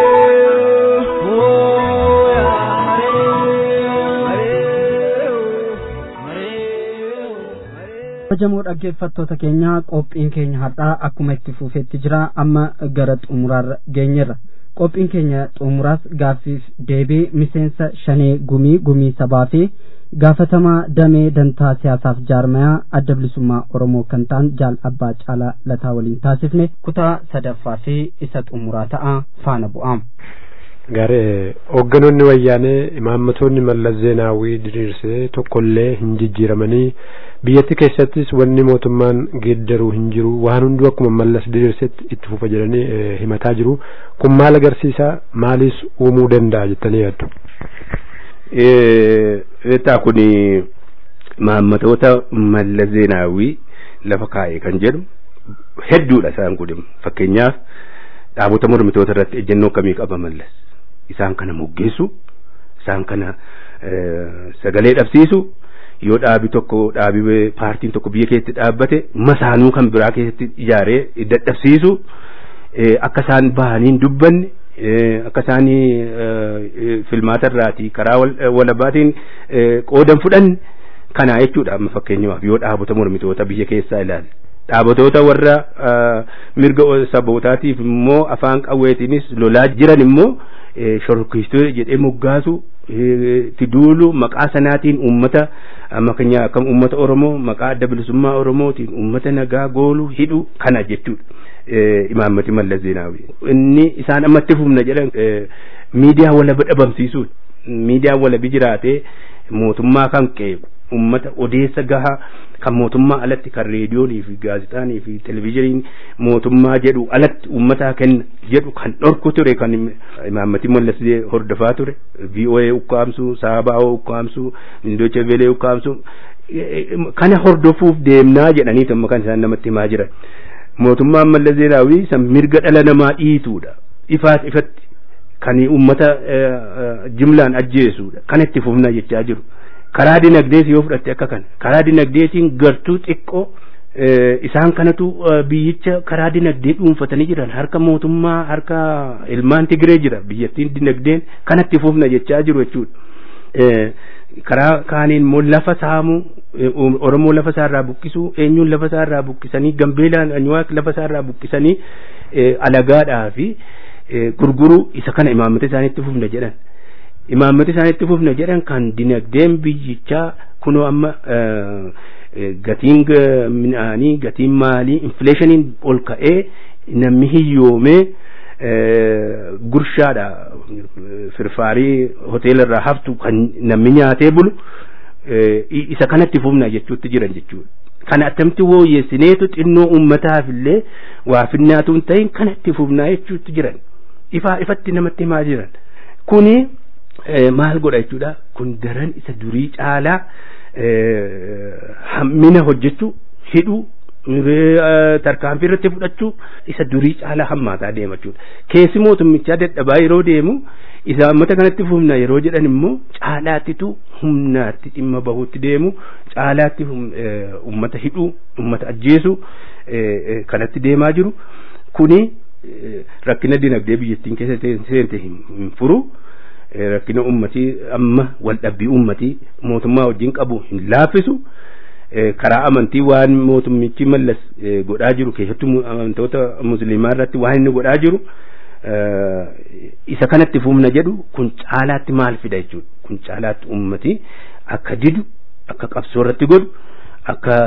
[SPEAKER 7] oo yaa
[SPEAKER 3] kabajamoo dhaggeeffattoota keenya qophiin keenya har'aa akkuma itti fufetti jira amma gara xumuraarra geenyerra qophiin keenya xumuraas gaaffiif deebii miseensa shanee gumii gumii sabaa fi gaafatamaa damee dantaa siyaasaaf jaarmayaa adda bilisummaa oromoo kan ta'an jaal abbaa caalaa lataa waliin taasifne kutaa sadaffaa fi isa xumuraa ta'a faana bu'aam.
[SPEAKER 8] Gaare hoogganoonni wayyaanee imaammatoonni mallas zeenaawwii diriirsee tokkollee hin jijjiiramanii biyyatti keessattis wanni mootummaan geeddaruu hin jiru waan hunduu akkuma mallas diriirsetti itti fufa jedhanii himataa jiru kun maal agarsiisa maaliis uumuu danda'a jettanii yaaddu.
[SPEAKER 9] Eetaa kun imaammatoota mallas zeenaawwii lafa kaa'e kan jedhu hedduudha isaan kun fakkeenyaaf dhaabota mormitoota irratti ejjennoo akkamii qaba mallas. isaan kana moggeessu isaan kana sagalee dhabsiisu yoo dhaabi tokko dhaabi paartiin tokko biyya keessatti dhaabbate masaanuu kan biraa keessatti ijaaree dadhabsiisu akka isaan bahaniin dubbanne akka isaan filmaata irraatii karaa walabaatiin qoodan fudhanne kana jechuudha amma fakkeenyaaf yoo dhaabota mormitoota biyya keessaa ilaale dhaabatoota warra mirga sabootaatiif immoo afaan qawweetiinis lolaa jiran immoo shororkeessituu jedhee moggaasu itti duulu maqaa sanaatiin uummata amma keenya akkam uummata oromoo maqaa adda bilisummaa oromootiin uummata nagaa goolu hidhu kana jechuudha. imaammati mallas zeenaawi inni isaan ammatti fufna jedhan miidiyaa walaba dhabamsiisuun miidiyaa walabi jiraatee mootummaa kan qeequ ummata odeessa gahaa kan mootummaa alatti kan reediyoonii fi gaazexaanii fi televizhiniin mootummaa jedhu alatti ummataa kenna jedhu kan dhorku ture kan imaammati mallas hordofaa ture VOA ukkaamsu saabaa'oo ukkaamsu mindocha velee ukkaamsu kana hordofuuf deemnaa jedhanii amma kan isaan namatti himaa jiran mootummaan mallas zeenaawii san mirga dhala namaa dhiituudha ifaat ifatti kan ummata jimlaan ajjeesuudha kan itti fufna jechaa jiru karaa dinagdees yoo fudhatte akka kana karaa dinagdeetiin gartuu xiqqoo isaan kanatu biyyicha karaa dinagdee dhuunfatanii jiran harka mootummaa harka ilmaan tigiree jira biyyattiin dinagdeen kanatti fufna jechaa jiru jechuudha. karaa kaaniin immoo lafa saamuu oromoo lafa isaarraa buqqisuu eenyuun lafa isaarraa buqqisanii gambeelaan anyuwaaq lafa isaarraa buqqisanii alagaadhaa fi gurguruu isa kana imaammata isaaniitti fufna jedhan imaammata isaaniitti fufna jedhan kan dinagdeen biyyichaa kunoo amma gatiin midhaanii gatiin maalii infleeshiniin ol ka'ee namni hiyyoomee gurshaadha firfaarii hoteela irraa haftu kan namni nyaatee bulu isa kanatti fufna jechuutti jiran jechuudha. Kana attamti wooyyeessineetu xinnoo uummataaf illee waa finnaatu hin ta'in kanatti fufnaa jechuutti jiran. Ifaa ifatti namatti himaa jiran. Kuni maal godha jechuudha kun daran isa durii caalaa hammina hojjechuu hidhuu tarkaanfii irratti fudhachuu isa durii caalaa hammaataa deema jechuudha. Keessi mootummichaa dadhabaa yeroo deemu isa uummata kanatti humna yeroo jedhan immoo caalaattitu humnaatti dhimma bahuutti deemu caalaatti uummata hidhuu uummata ajjeesu kanatti deemaa jiru kuni rakkina dinagdee biyyattiin keessa seente hin furu rakkina ummatii amma wal dhabbii ummatii mootummaa wajjin qabu hin laaffisu karaa amantii waan mootummichi mallas godhaa jiru keessattuu amantoota musliimaa irratti waan inni godhaa jiru isa kanatti humna jedhu kun caalaatti maal fida jechuudha kun caalaatti ummati akka didu akka qabsoo irratti godhu akka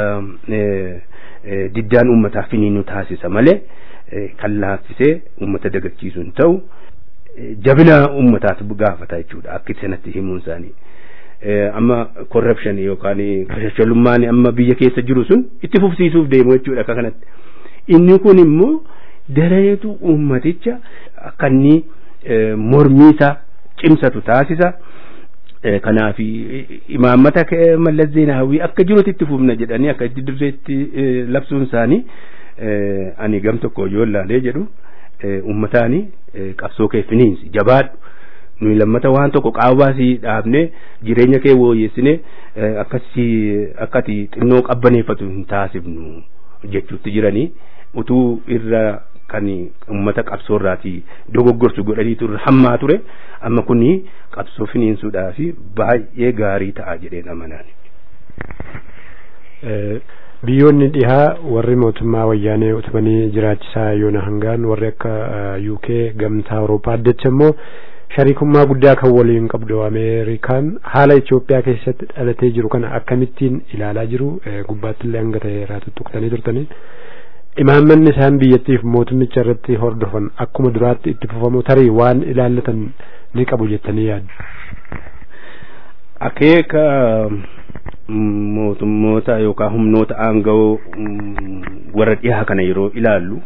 [SPEAKER 9] diddaan ummataa finiinu taasisa malee kan laaffisee ummata dagachiisu hin ta'u jabina ummataatu gaafata jechuudha akka sanatti himuun isaanii. amma corruption yookaan kashashalummaan amma biyya keessa jiru sun itti fufsiisuuf deemu jechuudha akka kanatti. Inni kun immoo dareetu ummaticha akka inni mormii isaa cimsatu taasisa. Kanaaf imaammata mallas zeenaawwii akka jirutti itti fufna jedhanii akka itti dirreetti labsuun isaanii ani gam tokko yoo ilaalee jedhu ummataani qabsoo kee finiinsi jabaadhu. nuyi lammata waan tokko qaawwaasii dhaabne jireenya kee wooyyessine akkasi akkati xinnoo qabbaneeffatu hin taasifnu jechuutti jiranii utuu irra kan ummata qabsoo irraatii dogoggorsu godhaniitu irra hammaa ture amma kuni qabsoo finiinsuudhaa fi baay'ee gaarii ta'a jedheen amanaan.
[SPEAKER 8] biyyoonni dhihaa warri mootummaa wayyaanee utubanii jiraachisaa yoona hangaan warri akka UK gamtaa Awurooppaa addacha immoo shariikummaa guddaa kan waliin qabdu ameerikaan haala Itoophiyaa keessatti dhalatee jiru kana akkamittiin ilaalaa jiru gubbaatti illee hanga ta'e irraa tuttuqtanii turtanii imaammanni isaan biyyattiif mootummicha irratti hordofan akkuma duraatti itti fufamu tarii waan ilaallatan ni qabu jettanii yaaddu.
[SPEAKER 9] Akeeka mootummoota yookaan humnoota aanga'oo warra dhihaa kana yeroo ilaallu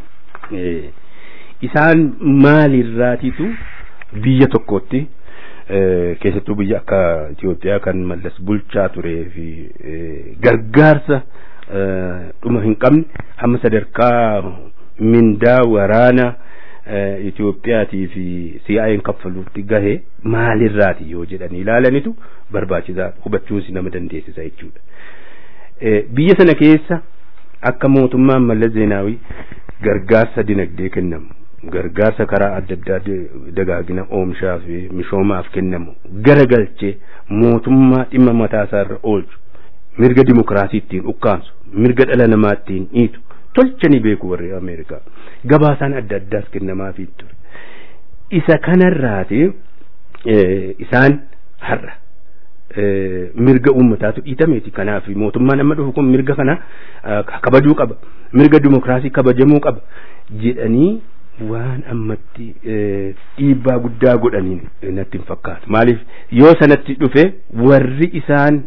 [SPEAKER 9] isaan maalirraatitu biyya tokkotti keessattuu biyya akka Itoophiyaa kan mallas bulchaa turee fi gargaarsa dhuma hin qabne hamma sadarkaa mindaa waraana Itoophiyaatii fi CIA'n kaffaluutti gahe maalirraati yoo jedhanii ilaalanitu barbaachisaa hubachuusi nama dandeessisa jechuudha. Biyya sana keessa akka mootummaan mallas zeenaawii gargaarsa dinagdee kennamu gargaarsa karaa adda addaa dagaagina oomishaa fi misoomaaf kennamu garagalchee mootummaa dhimma mataasaa irra oolchu mirga dimokiraasii ittiin ukkaamsu mirga dhala namaa ittiin dhiitu tolchanii beeku warri ameerikaa gabaasaan adda addaas kennamaafii ture isa kanarraati isaan har'a mirga uummataatu dhiitameeti kanaaf mootummaan amma dhufu kun mirga kana kabajuu qaba mirga dimokiraasii kabajamuu qaba jedhanii waan ammatti dhiibbaa guddaa godhaniin natti hin fakkaatu maaliif yoo sanatti dhufe warri isaan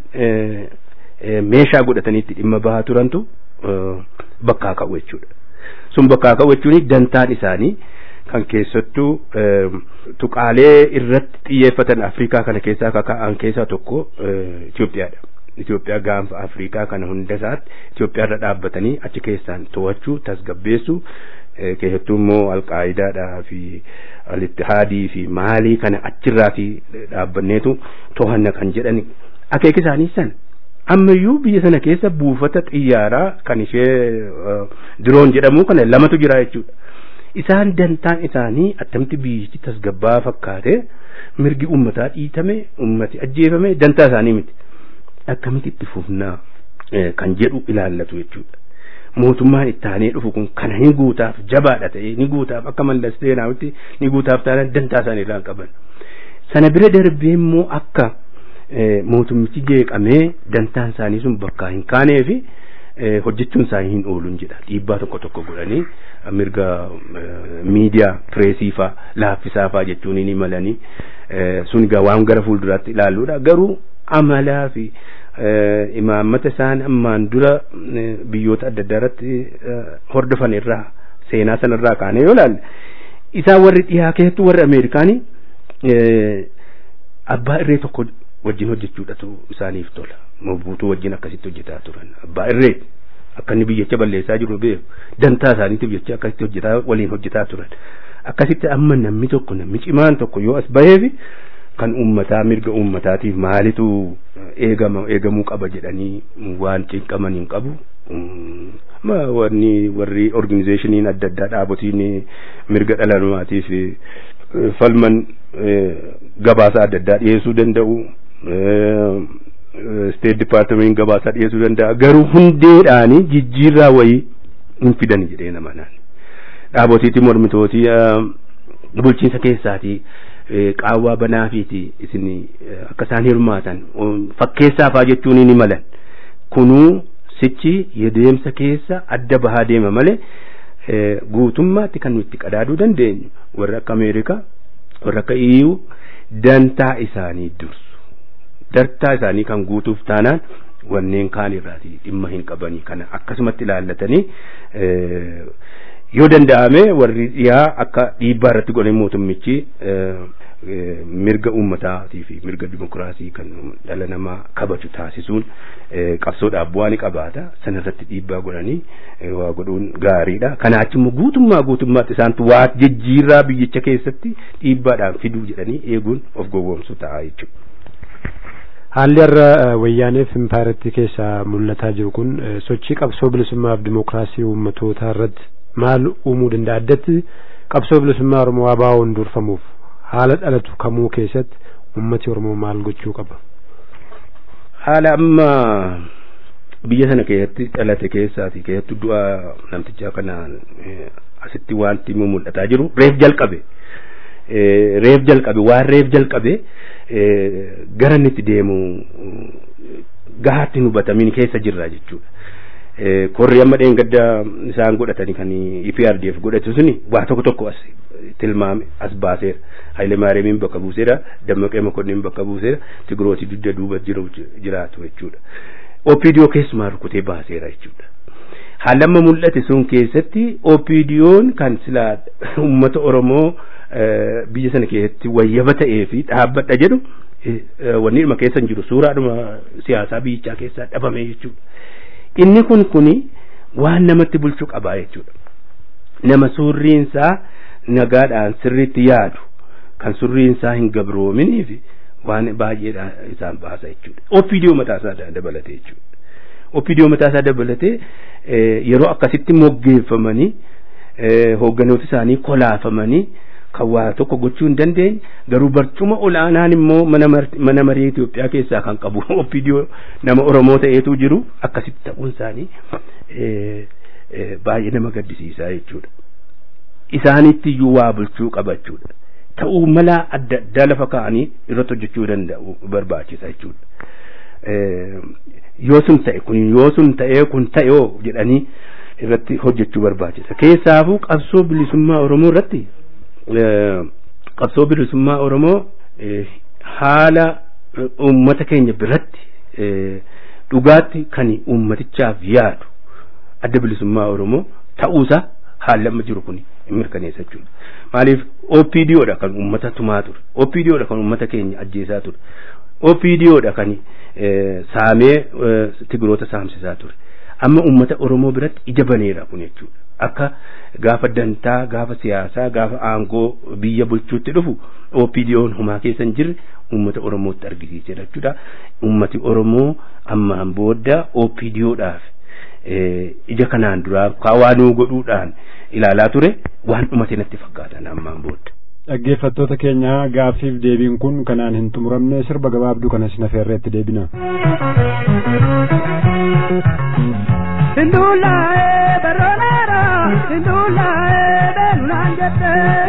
[SPEAKER 9] meeshaa godhataniitti dhimma bahaa turantu bakkaa ka'u jechuudha sun bakkaa ka'u jechuun dantaan isaanii kan keessattuu tuqaalee irratti xiyyeeffatan afrikaa kana keessaa kaka'an keessaa tokko Itoophiyaadha. Itoophiyaa gaanfa Afrikaa kana hunda isaatti Itoophiyaa irra dhaabbatanii achi keessaan to'achuu tasgabbeessuu keessattuu immoo alqaayidaadhaa fi alittihaadii fi maalii kana achirraati dhaabbanneetu to'anna kan jedhan akeeka isaanii sana ammayyuu biyya sana keessa buufata xiyyaaraa kan ishee diroon jedhamu kana lamatu jira jechuudha. Isaan dantaan isaanii attamitti biyyichi tasgabbaa fakkaate mirgi uummataa dhiitame uummati ajjeefame dantaa isaanii miti. Akkamitti itti fufnaa kan jedhu ilaallatu jechuudha. mootummaan itti aanee dhufu kun kana ni guutaaf jabaadha ta'e ni guutaaf akka mallas zeenaawitti ni guutaaf taanaan dantaa isaanii irraa qaban. Sana bira darbee immoo akka mootummichi jeeqamee dantaan isaanii sun bakkaa hin kaanee fi hojjechuun isaanii hin ooluun jedha dhiibbaa tokko tokko godhanii mirga miidiyaa pireesii faa laaffisaa faa jechuun ni malanii sun egaa waan gara fuulduraatti ilaalluudha garuu amalaa fi imaammata isaan ammaan dura biyyoota adda addaa irratti hordofan irraa seenaa sana irraa kaanee yoo ilaalle isaan warri dhiyaa keessattuu warri ameerikaanii abbaa irree tokko wajjin hojjechuudhatu isaaniif tola mobuutuu wajjin akkasitti hojjetaa turan abbaa irree akka inni biyyicha balleessaa jiru beeku dantaa isaaniitiif jecha akkasitti hojjetaa waliin hojjetaa turan akkasitti amma namni tokko namni cimaan tokko yoo as baheefi kan uummataa mirga uummataatiif maalitu eegama eegamuu qaba jedhanii waan cinqaman hin qabu ma wanni warri organizeeshiniin adda addaa dhaabotiin mirga dhala namaatiif falman gabaasa adda addaa dhiyeessuu danda'u state department gabaasaa dhiyeessuu danda'a garuu hundeedhaanii jijjiirraa wayii hin fidan jedhee nama naan dhaabotiitti mormitootii bulchiinsa keessaatii qaawwaa banaafiiti isin akka isaan hirmaatan fakkeessaafaa jechuun ni malan kunuu sichi deemsa keessa adda bahaa deema malee guutummaatti kan nuti qadaaduu dandeenyu warra akka ameerikaa warra akka iyyuu dantaa isaanii dursu dantaa isaanii kan guutuuf taanaan wanneen kaan irraati dhimma hin qabanii kana akkasumatti ilaallatanii yoo danda'ame warri dhiyaa akka dhiibbaa irratti godhan mootummichi mirga uummataatii fi mirga dimokiraasii kan dhala namaa kabaju taasisuun qabsoodhaaf bu'aa ni qabaata sanarratti dhiibbaa godhanii waa godhuun gaariidha kanaachi immoo guutummaa guutummaatti isaantu waa jijjiirraa biyyicha keessatti dhiibbaadhaan fiduu jedhanii eeguun of gowwoomsu ta'a jechuudha.
[SPEAKER 8] haalli har'a wayyaaneef impaaretti keessaa mul'ataa jiru kun sochii qabsoo bilisummaaf dimokiraasii uummatootaa irratti maal uumuu danda'a addatti qabsoo bilisummaa oromoo abaawoon durfamuuf haala dhalatu kamuu keessatti ummati oromoo maal gochuu qaba
[SPEAKER 9] haala amma biyya sana keessatti dhalate keessaati keessattuu du'a namtichaa kanaan asitti wanti mul'ataa jiru reef jalqabe reef jalqabe waan reef jalqabe gara inni itti deemu gahaatti hin hubatamin keessa jirra jechuudha korri amma dheengadda isaan godhatanii kan IPRDF godhatu suni waa tokko tokko as tilmaame as baaseera Haile Maariyaamiin bakka buuseera Dammaqee Mokonnin bakka buuseera Tigirooti dugda duuba jiru jiraatu jechuudha OPDO keessumaa rukutee baaseera jechuudha haala amma mul'ate sun keessatti OPDO'n kan silaa uummata Oromoo biyya sana keessatti wayyaba ta'ee fi dhaabbadha jedhu wanni dhuma keessa hin jiru suuraadhuma siyaasaa biyyichaa keessaa dhabame jechuudha inni kun kuni waan namatti bulchuu qabaa jechuudha nama surriinsaa nagaadhaan sirriitti yaadu kan surriinsaa hin gabroominii fi waan baay'ee isaan baasa jechuudha OPDO mataasaa dabalatee jechuudha OPDO mataasaa dabalatee yeroo akkasitti moggeeffamanii hoogganoota isaanii kolaafamanii kan waa tokko gochuu hin dandeenye garuu barcuma ol'aanaan immoo mana marii Itoophiyaa keessaa kan qabu OPDO nama Oromoo ta'eetu jiru akkasitti ta'uun isaanii baay'ee nama gaddisiisaa jechuudha. Isaanitti iyyuu waa bulchuu qaba jechuudha. Ta'uu mala adda addaa lafa kaa'anii irratti hojjechuu danda'u barbaachisa jechuudha. Yoo sun ta'e kun yoo sun ta'ee kun ta'eoo jedhanii irratti hojjechuu barbaachisa. Keessaafuu qabsoo bilisummaa Oromoo irratti qabsoo bilisummaa Oromoo haala uummata keenya biratti dhugaatti kan uummatichaaf yaadu adda bilisummaa Oromoo ta'uusaa haalli amma jiru kun mirkaneessa jechuudha. Maaliif OPDOdha kan uummata tumaa ture. OPDOdha kan uummata keenya ajjeesaa ture. OPDOdha kan saamee tigiroota saamsisaa ture. Amma uummata Oromoo biratti ija baneera kun jechuudha. Akka gaafa dantaa gaafa siyaasaa gaafa aangoo biyya bulchuutti dhufu OPDO'n humaa keessa hin jirre uummata Oromootti argisiisedha jechuudha. Uummati Oromoo ammaan booda OPDOdhaaf ija kanaan duraa kawaanuu godhuudhaan ilaalaa ture waan dhumate natti fakkaatan ammaan booda.
[SPEAKER 8] dhaggeeffattoota keenya gaaffiif deebiin kun kanaan hin xumuramne sirba gabaabduu kanas nafeerreetti deebina.
[SPEAKER 7] Sindulaa'ee baronaara sindulaa'ee beelulaan jette.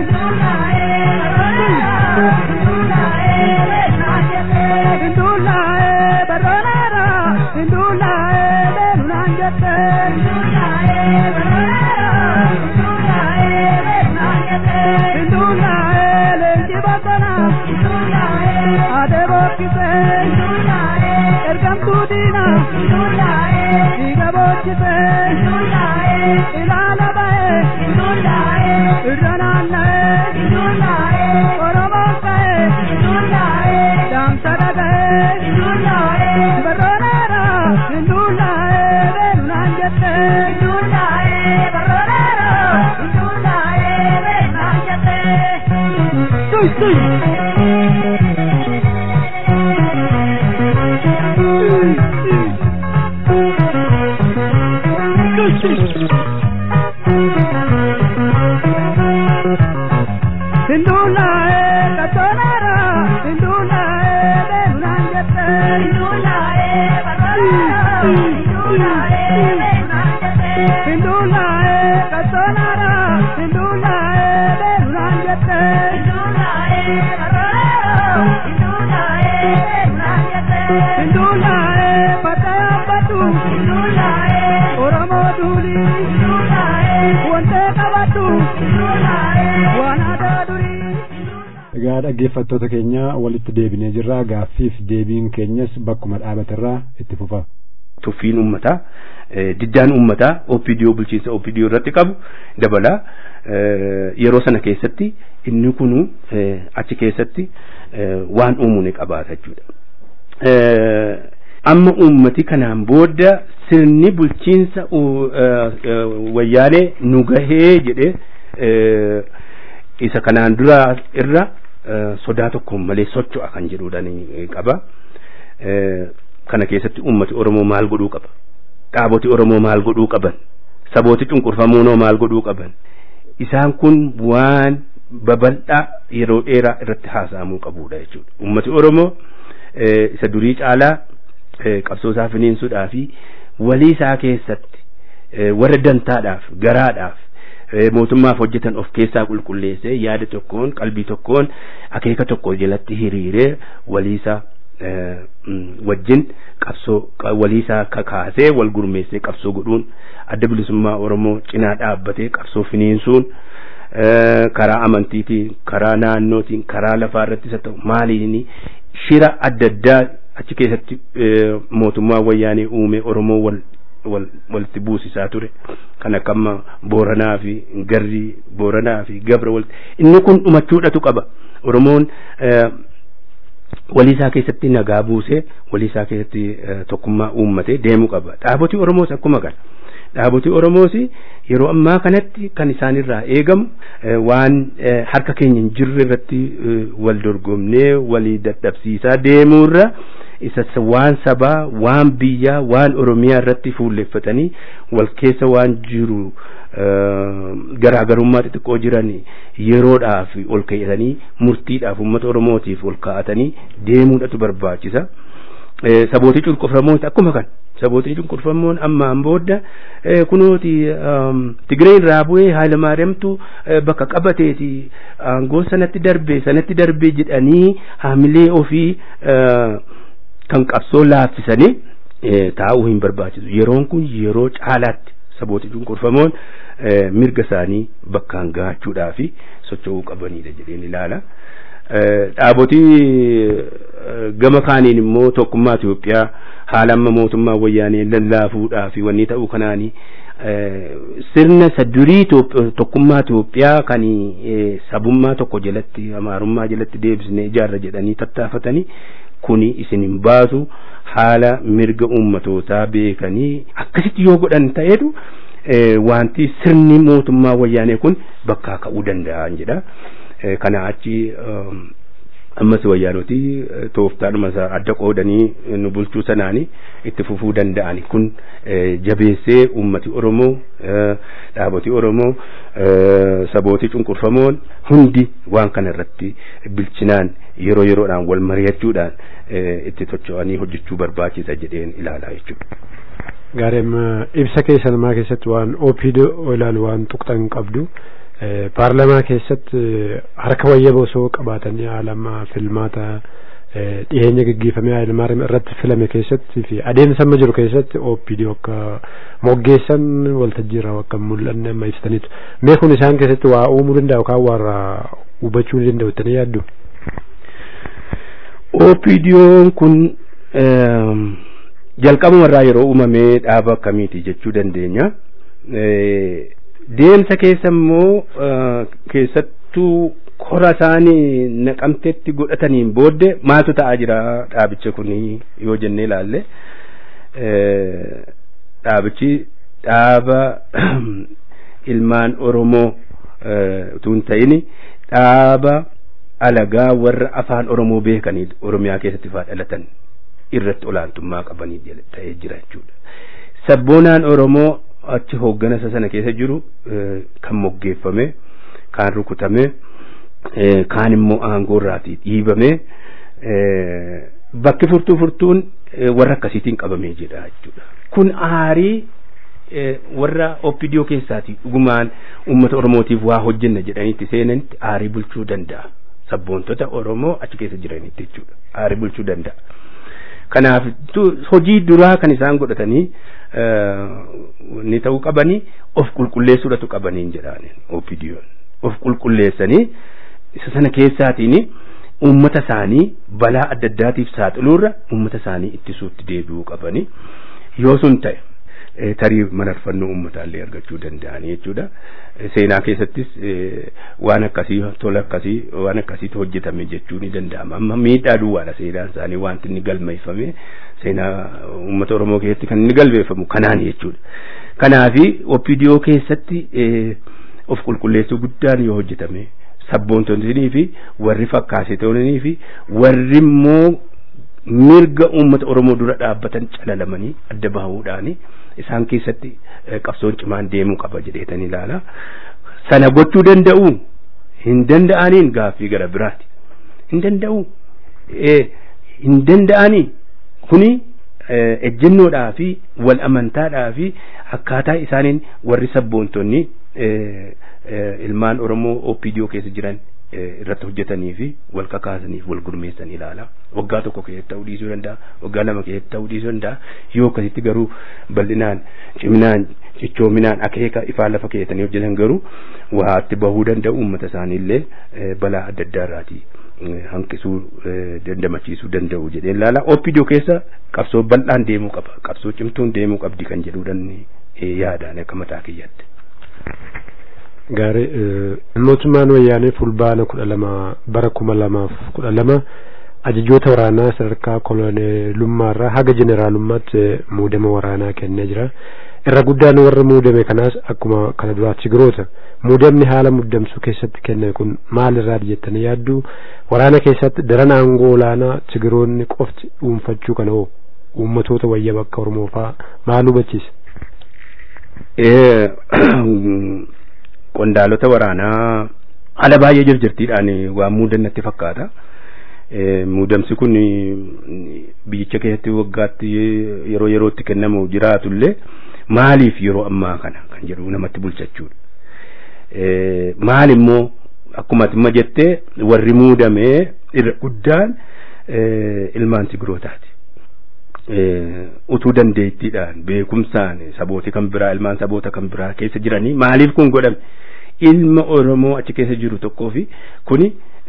[SPEAKER 7] Sindulaa'ee baronaara sindulaa'ee beelulaan jette. Sindulaa'ee leenji bosona. Adee bookkisee. Ergamtuu diina. Dhiiga bookkisee. Ilaala ba'ee. Irra naanna'ee. Hindula e katonara, hindula e benunan jette. Hindula e katonara, hindula e benunan jette. Hindula e katonara, hindula e benunan jette. Hindula e katonara, hindula e benunan jette. Hindula e pataya batu, hindula e oromo duli, hindula e wante kabatu, hindula e wanada duri.
[SPEAKER 8] Egaa dhaggeeffattoota keenya walitti deebinee jirra gaaffiif deebiin keenyas bakkuma dhaabaterraa itti fufa.
[SPEAKER 9] tuffiin ummataa eh, diddaan ummataa OPDO bulchiinsa OPDO irratti qabu dabala eh, yeroo sana keessatti inni kunu eh, achi keessatti eh, waan uumuu ni qabaata jechuudha. Eh, amma ummati kanaan booda sirni bulchiinsa u- eh, eh, wayyaanee nu gahee jedhee eh, isa kanaan dura irra eh, sodaa tokko malee socho'a kan jedhuudhaan eh, qaba. Eh, kana keessatti ummati Oromoo maal godhuu qaba? Dhaaboti Oromoo maal godhuu qaban? Sabooti cunqurfamuunoo maal godhuu qaban? Isaan kun waan babal'aa yeroo dheeraa irratti haasa'amuu qabudha jechuudha. Ummati Oromoo eh, isa durii caalaa eh, qabsoo isaa finiinsuudhaa fi walii isaa keessatti eh, warra dantaadhaaf garaadhaaf eh, mootummaaf hojjetan of keessaa qulqulleessee yaada tokkoon qalbii tokkoon akeeka tokko jalatti hiriiree walii isaa eh, mm, wajjin qabsoo qa- walii isaa kakaasee wal gurmeessee qabsoo godhuun adda bilisummaa Oromoo cinaa dhaabbatee qabsoo finiinsuun eh, karaa amantiitiin karaa naannootiin karaa lafaa irrattis haa ta'u maaliin shira adda addaa achi keessatti eh, mootummaa wayyaanee uume Oromoo wal wal walitti buusisaa ture kan akka amma booranaa fi garrii booranaa fi gabra walitti inni kun dhumachuudhatu qaba oromoon eh, walii isaa keessatti nagaa buusee walii isaa keessatti eh, tokkummaa uummatee deemuu qaba dhaabotii oromoos akkuma kana dhaabotii oromoos yeroo ammaa kanatti kan isaanirraa eegamu eh, waan eh, harka keenya hin jirre irratti eh, wal dorgomnee walii dadhabsiisaa deemuurra isa sa- waan sabaa waan biyyaa waan oromiyaa irratti fuulleffatanii wal keessa waan jiru eh, garaagarummaa xixiqqoo jiran yeroodhaaf ol kaa'atanii murtiidhaaf uummata oromootiif ol kaa'atanii deemuudhatu barbaachisa. Eh, sabootii cunqurfamoon akkuma kan sabootii cunqurfamoon ammaan booda eh, kunooti um, Tigree irraa bu'ee Haalemaariyaamtu eh, bakka qabateeti aangoo sanatti darbe sanatti darbe jedhanii haamilee ofii eh, kan qabsoo laaffisanii eh, taa'uu hin barbaachisu yeroon kun yeroo caalaatti sabootii cunqurfamoon eh, mirga isaanii bakkaan gahachuudhaa fi socho'uu qabanidha jedheen ilaala. Eh, dhaabotii eh, gama kaaniin immoo tokkummaa Itoophiyaa haala amma mootummaa wayyaanee lallaafuudhaa fi wanni ta'uu kanaanii eh, sirna isa durii Itoop- tokkummaa Itoophiyaa kan eh, sabummaa tokko jalatti amaarummaa jalatti deebisnee ijaarra jedhanii tattaafatanii kuni isin hin baasu haala mirga ummatootaa beekanii akkasitti yoo godhan ta'etu eh, wanti sirni mootummaa wayyaanee kun bakkaa ka'uu danda'an jedha. Eh, kana achi um, ammas wayyaanoti eh, tooftaadhuma isaa adda qoodanii eh, nu bulchuu sanaani itti fufuu danda'ani kun eh, jabeessee ummati oromoo eh, dhaaboti oromoo eh, sabooti cunqurfamoon hundi waan kana irratti bilchinaan yeroo yeroodhaan wal mari'achuudhaan eh, itti tocho'anii hojjechuu barbaachisa jedheen ilaalaa jechuudha.
[SPEAKER 8] Gaarem ibsa keessa namaa keessatti waan OPDO ilaalu waan tuqxan qabdu eh, paarlamaa keessatti eh, harka wayyaba osoo qabaatanii haalama filmaata eh, dhiyeenya gaggeeffamee Hayilmaariyaam irratti filame keessatti fi adeemsa amma jiru keessatti OPDO akka moggeessan waltajjii irraa akka hin mul'anne amma ibsitaniitu. Mee kun isaan keessatti waa uumuu danda'a yookaan warra hubachuu ni danda'u jettanii yaaddu?
[SPEAKER 9] OPDO'n kun eem, jalqabumarraa yeroo uumamee dhaaba akkamiiti jechuu dandeenya. Eh, Deemsa keessa immoo eh, keessattuu kora isaanii naqamteetti godhataniin booddee maaltu ta'aa jira dhaabicha kun yoo jennee ilaalle. Eh, Dhaabichi dhaaba ilmaan Oromoo eh, utuu hin ta'in dhaaba alagaa warra afaan oromoo beekanii oromiyaa keessatti faa dhalatan irratti olaantummaa qabanii ta'ee jira jechuudha. Sabboonaan oromoo achi hoogganasa sana keessa jiru kan moggeeffame kaan rukutame kaan immoo aangoo irraatii dhiibame bakki furtuu furtuun warra akkasiitiin qabamee jira jechuudha. Kun aarii warra OPDO keessaati dhugumaan uummata oromootiif waa hojjenna jedhanitti seenanitti aarii bulchuu danda'a. Sabboontota oromoo achi keessa jiranitti jechuudha. Aarii bulchuu danda'a. Kanaaf hojii duraa kan isaan godhatanii ni ta'uu qabanii of qulqulleessuudhatu qabaniin jedhaan OPDO'n. Of qulqulleessanii isa sana keessaatiin uummata isaanii balaa adda addaatiif saaxiluurra uummata isaanii ittisuutti deebi'uu qabanii yoo sun ta'e tarii mararfannoo ummataallee argachuu danda'anii jechuudha. Seenaa keessattis waan akkasii tola akkasii waan akkasiitu hojjetame jechuu ni danda'ama. Amma miidhaa duwwaadha seenaan isaanii wanti inni galmeeffame seenaa uummata Oromoo keessatti kan inni galmeeffamu kanaan jechuudha. Kanaafi OPDO keessatti of qulqulleessuu guddaan yoo hojjetame sabboontonnii fi warri fakkaasitoonnii fi warri immoo mirga uummata Oromoo dura dhaabbatan calalamanii adda bahuudhaani isaan keessatti qabsoon cimaan deemuu qaba jedheetanii ilaala. Sana gochuu danda'u hin danda'aniin gaaffii gara biraati. Hin danda'u hin danda'anii kuni ejjennoodhaa fi wal amantaadhaa fi akkaataa isaaniin warri sabboontonni ilmaan Oromoo OPDO keessa jiran irratti hojjetanii fi wal kakaasaniif wal gurmeessan ilaala. Waggaa tokko keessatti ta'uu dhiisuu danda'a. Waggaa lama keessatti ta'uu dhiisuu danda'a. Yoo akkasitti garuu bal'inaan ciminaan cichoominaan akeeka ifaa lafa keessanii hojjetan garuu waatti bahuu danda'u uummata isaaniillee balaa adda addaa irraatii hanqisuu dandamachiisuu danda'u jedhee ilaala. OPDO keessa qabsoo bal'aan deemuu qaba. Qabsoo cimtuun deemuu qabdi kan jedhuudhaan yaadaan akka mataa kiyyaatti.
[SPEAKER 8] Gaarii mootummaan wayyaanee fulbaana kudha lama bara kuma lamaaf kudha lama ajajoota waraanaa sadarkaa koloneelummaarraa haga jeneraalummaatti muudama waraanaa kennee jira. Irra guddaan warra muudame kanaas akkuma kana duraa Tigiroota. Muudamni haala muddamsuu keessatti kenname kun maalirraa jettanii yaaddu waraana keessatti daran aangoo olaanaa Tigiroonni qofti dhuunfachuu kana hoo uummatoota wayya bakka Oromoo fa'aa maal hubachiisa?
[SPEAKER 9] qondaalota waraanaa haala baay'ee jirjirtiidhaan waan muudannatti fakkaata. Muudamsi kun biyyicha keessatti waggaatti yeroo yerootti kennamu jiraatullee maaliif yeroo ammaa kana kan jedhu namatti bulchachuudha. Maal immoo akkuma atimma jettee warri muudamee irra guddaan ilmaan Tigirootaati. utuu dandeettiidhaan beekumsaan sabooti kan biraa ilmaan saboota kan biraa keessa jiranii maaliif kun godhame ilma oromoo achi keessa jiru tokkoo fi kuni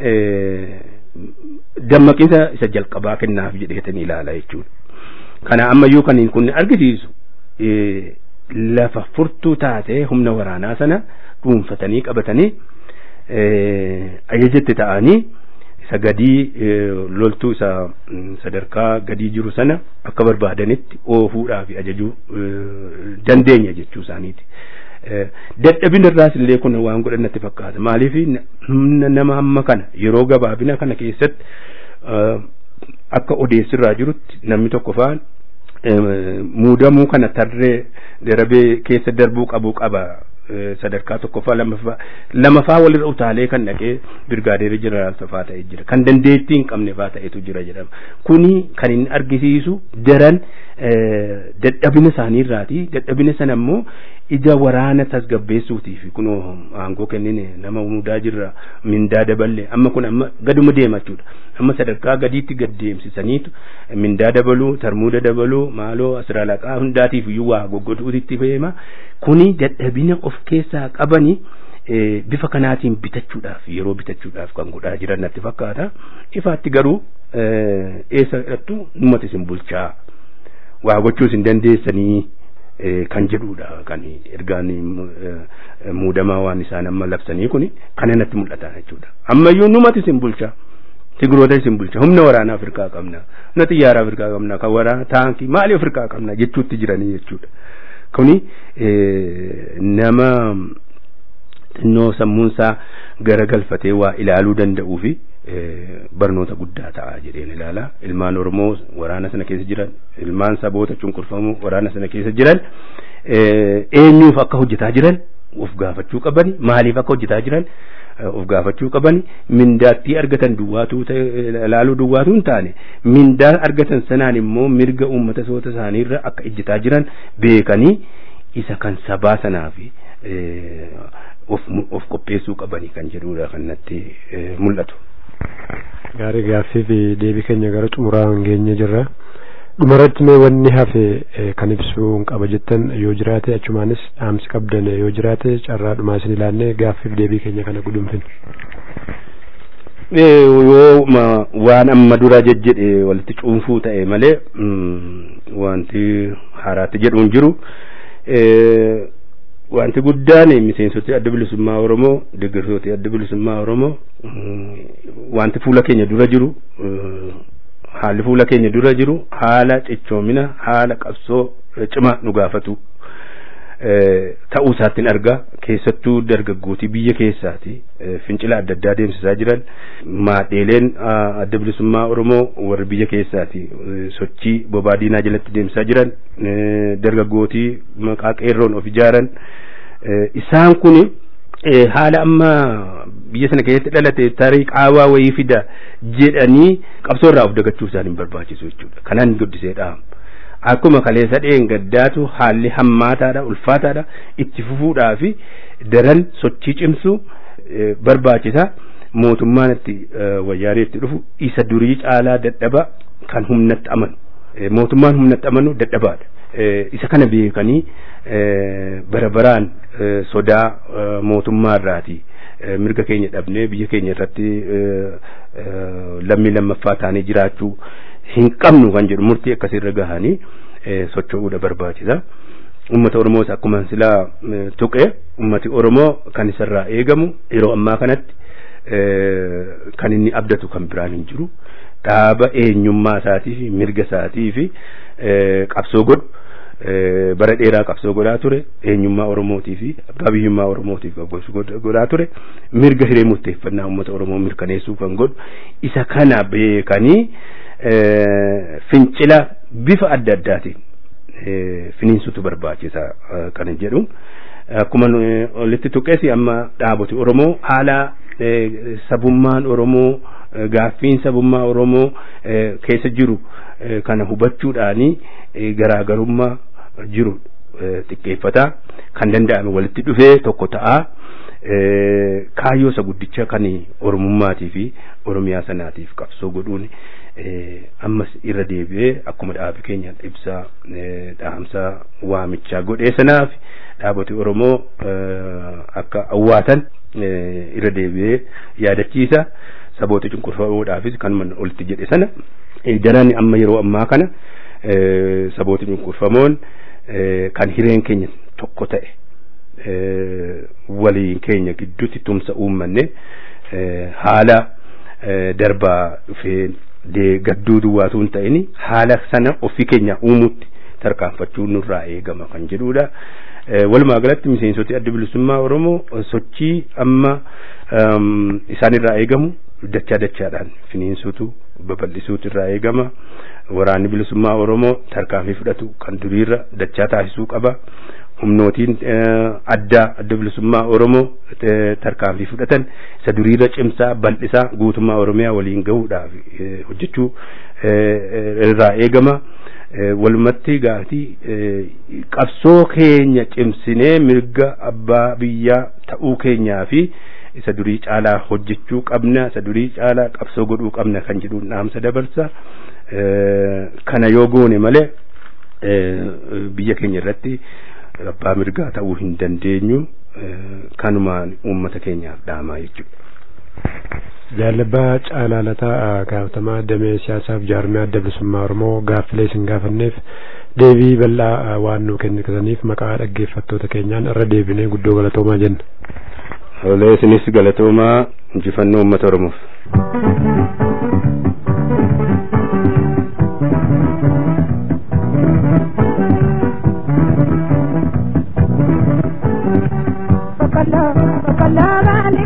[SPEAKER 9] dammaqinsa isa jalqabaa kennaaf jedheetanii ilaala jechuudha. Kana ammayyuu kan kun argisiisu lafa furtuu taatee humna waraanaa sana dhuunfatanii qabatanii ajajatti ta'anii isa gadii loltuu isa sadarkaa gadii jiru sana akka barbaadanitti oofuudhaaf ajajuu dandeenya jechuu isaaniiti. Dadhabina irraas illee kun waan godhannatti fakkaata. Maaliif nama amma kana yeroo gabaabina kana keessatti akka odeessirraa jirutti namni tokko faan muudamuu kana tarree darabee keessa darbuu qabu qaba. sadarkaa tokkoffaa lamaffaa lamaffaa walirra utaalee kan dhaqee birgaadeerii jeneraal faa ta'e jira kan dandeettii hin qabne faa ta'etu jira jedhama kuni kan inni argisiisu daran dadhabina isaaniirraati dadhabina sana immoo ija waraana tasgabbeessuutiif kunoo aangoo kennine nama muudaa jirra mindaa daballe amma kun amma gaduma deema jechuudha amma sadarkaa gadiitti gad deemsisaniitu mindaa dabaluu tarmuuda dabaluu maaloo asiraalaqaa hundaatiif iyyuu waa goggoduutitti fe'ema kuni dadhabina of keessaa qabanii bifa kanaatiin bitachuudhaaf yeroo bitachuudhaaf kan godhaa jiran natti fakkaata ifaatti garuu eessa hidhattu numati isin bulchaa waa gochuus hin dandeessanii kan jedhudha kan ergaan muudamaa waan isaan amma labsanii kuni kana natti mul'ata jechuudha ammayyuu numati isin bulchaa tigiroota isin bulcha humna waraanaa Afrikaa qabna humna xiyyaaraa Afrikaa qabna kan waraana taankii maali Afrikaa qabna jechuutti jiranii jechuudha kuni nama xinnoo sammuunsaa garagalfatee waa ilaaluu danda'uu fi barnoota guddaa ta'a jedheen ilaala ilmaan oromoo waraana sana keessa jiran ilmaan saboota cunqurfamoo waraana sana keessa jiran eenyuuf akka hojjetaa jiran of gaafachuu qabani maaliif akka hojjetaa jiran of gaafachuu qabani mindaattii argatan duwwaatuu ilaaluu duwwaatuu hin taane mindaa argatan sanaan immoo mirga uummata soota isaaniirra akka ejjetaa jiran beekanii isa kan sabaa sanaaf of of qopheessuu qabanii kan jedhudha kan natti mul'atu.
[SPEAKER 8] Gaarii gaaffii fi deebii keenya gara xumuraan geenye jirra. Dhumarratti mee wanni hafe kan ibsuu qaba jettan yoo jiraate achumaanis dhaamsi qabdan yoo jiraate carraa dhumaa isin ilaannee gaaffii fi deebii keenya kana gudunfin.
[SPEAKER 9] Yoo waan amma dura jejjedhe walitti cuunfuu ta'e malee wanti haaraatti jedhuun jiru. wanti guddaan miseensoti adda bilisummaa oromoo deeggartooti adda bilisummaa oromoo wanti fuula keenya dura jiru haalli fuula keenya dura jiru haala cichoomina haala qabsoo cima nu gaafatu ta'uu isaattiin argaa keessattuu dargaggootii biyya keessaati fincila adda addaa deemsisaa jiran maadheeleen adda bilisummaa oromoo warra biyya keessaati sochii bobaa diinaa jalatti deemsisaa jiran dargaggootii maqaa qeerroon of ijaaran isaan kun haala amma biyya sana keessatti dhalate tarii qaawaa wayii fida jedhanii qabsoo irraa of dagachuu isaan hin barbaachisu jechuudha kanaan guddisee dhaamu. akkuma kaleessa dheen gaddaatu haalli hammaataadha ulfaataadha itti fufuudhaa fi daran sochii cimsu barbaachisa mootummaan itti wayyaanee itti dhufu isa durii caalaa dadhaba kan humnatti amanu mootummaan humnatti amanu dadhabaadha isa kana beekanii bara baraan sodaa mootummaa irraati mirga keenya dhabnee biyya keenya irratti lammii lammaffaa taanee jiraachuu hin qabnu kan jedhu murtii akkasirra gahanii socho'uudha barbaachisa. Uummata Oromoos akkuma silaa tuqe uummati Oromoo kan isarraa eegamu yeroo ammaa kanatti kan inni abdatu kan biraan hin jiru. Dhaaba eenyummaa isaatii fi mirga isaatii fi qabsoo godhu bara dheeraa qabsoo godhaa ture eenyummaa Oromootii fi abbaa biyyummaa Oromootiif godhaa ture mirga hiree murteeffannaa uummata Oromoo mirkaneessuu kan godhu isa kana beekanii fincila bifa adda addaatiin finiinsutu barbaachisa kan jedhu akkuma olitti tuqeesi amma dhaaboti Oromoo haala sabummaan Oromoo gaaffiin sabummaa Oromoo keessa jiru kana hubachuudhaanii garaagarummaa jiru xiqqeeffataa kan danda'ame walitti dhufee tokko ta'aa kaayyoo isa guddicha kan Oromummaatii fi Oromiyaa sanaatiif qabsoo godhuun ammas irra deebi'ee akkuma dhaabi keenya ibsaa dhaamsa waamichaa godhee sanaaf dhaaboti Oromoo akka awwaatan irra deebi'ee yaadachiisa saboota cunqurfamuudhaafis kanuma olitti jedhe sana daran amma yeroo ammaa kana saboota cunqurfamoon kan hireen keenya tokko ta'e waliin keenya gidduutti tumsa uummanne haala darbaa dhufee gadduu duwwaatu hin ta'in haala sana ofii keenya uumutti tarkaanfachuu nurraa eegama kan jedhudha. Walumaa galatti miseensoti adda bilisummaa Oromoo sochii amma isaanirraa eegamu dachaa dachaadhaan finiinsuutu babal'isuutu irraa eegama. Waraanni bilisummaa Oromoo tarkaanfii fudhatu kan duriirra dachaa taasisuu qaba. humnootiin addaa adda bilisummaa Oromoo tarkaanfii fudhatan isa duriirra cimsaa bal'isaa guutummaa Oromiyaa waliin gahuudhaaf hojjechuu irraa eegama. Walumatti gaatii qabsoo keenya cimsinee mirga abbaa biyyaa ta'uu keenyaa fi isa durii caalaa hojjechuu qabna isa durii caalaa qabsoo godhuu qabna kan jedhuun dhaamsa dabarsa. Kana yoo goone malee biyya keenya irratti abbaa mirgaa ta'uu hin dandeenyu kanumaan uummata keenyaaf dhaamaa jechuudha.
[SPEAKER 8] Jaalabbaa Caalaalataa gaafatamaa damee siyaasaaf jaarmee adda bilisummaa Oromoo gaaffilee isin gaafanneef deebii bal'aa waan nuu kennitaniif maqaa dhaggeeffattoota keenyaan irra deebinee guddoo galatoomaa jenna.
[SPEAKER 9] Olee isinis galatoomaa injifannoo uummata Oromoof.
[SPEAKER 7] Bakala, bakala.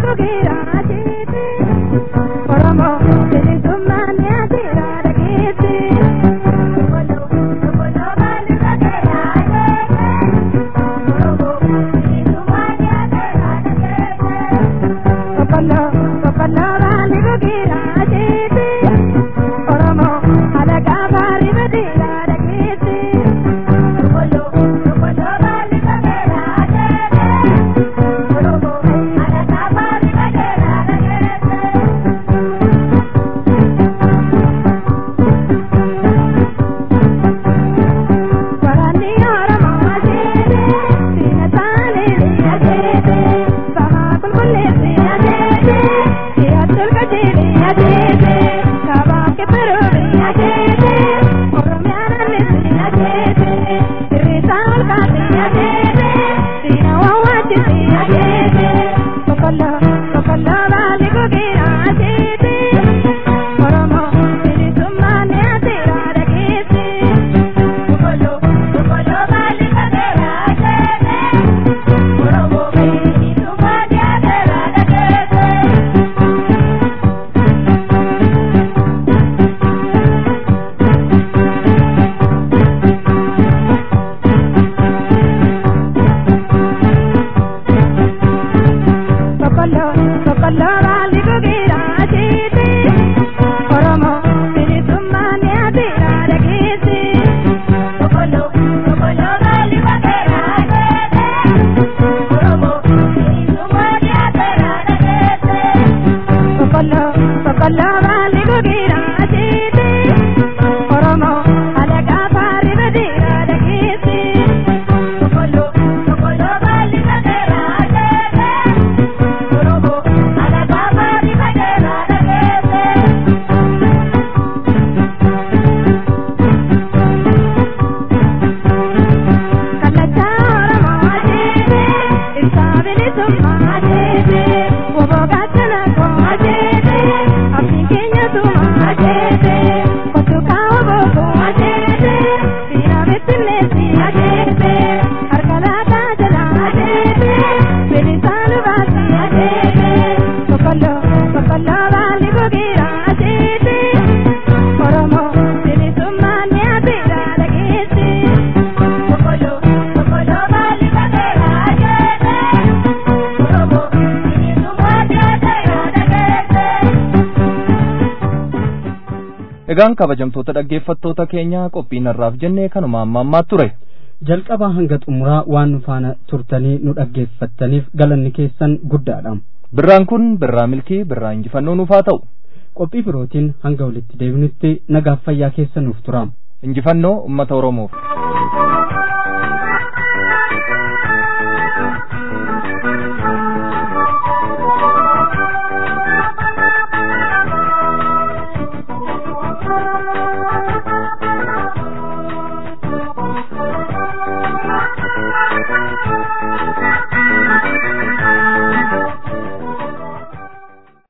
[SPEAKER 2] egaan kabajamtoota dhaggeeffattoota keenya qophiin har'aaf jennee kanuma amma ammaa ture
[SPEAKER 3] jalqabaa hanga xumuraa waan nu faana turtanii nu dhaggeeffattaniif galanni keessan guddaadha
[SPEAKER 2] birraan kun birraa milkii birraa injifannoo nuuf haa ta'u
[SPEAKER 3] qophii birootiin hanga walitti deebinutti nagaaf fayyaa keessa nuuf tura
[SPEAKER 2] injifannoo ummata oromoof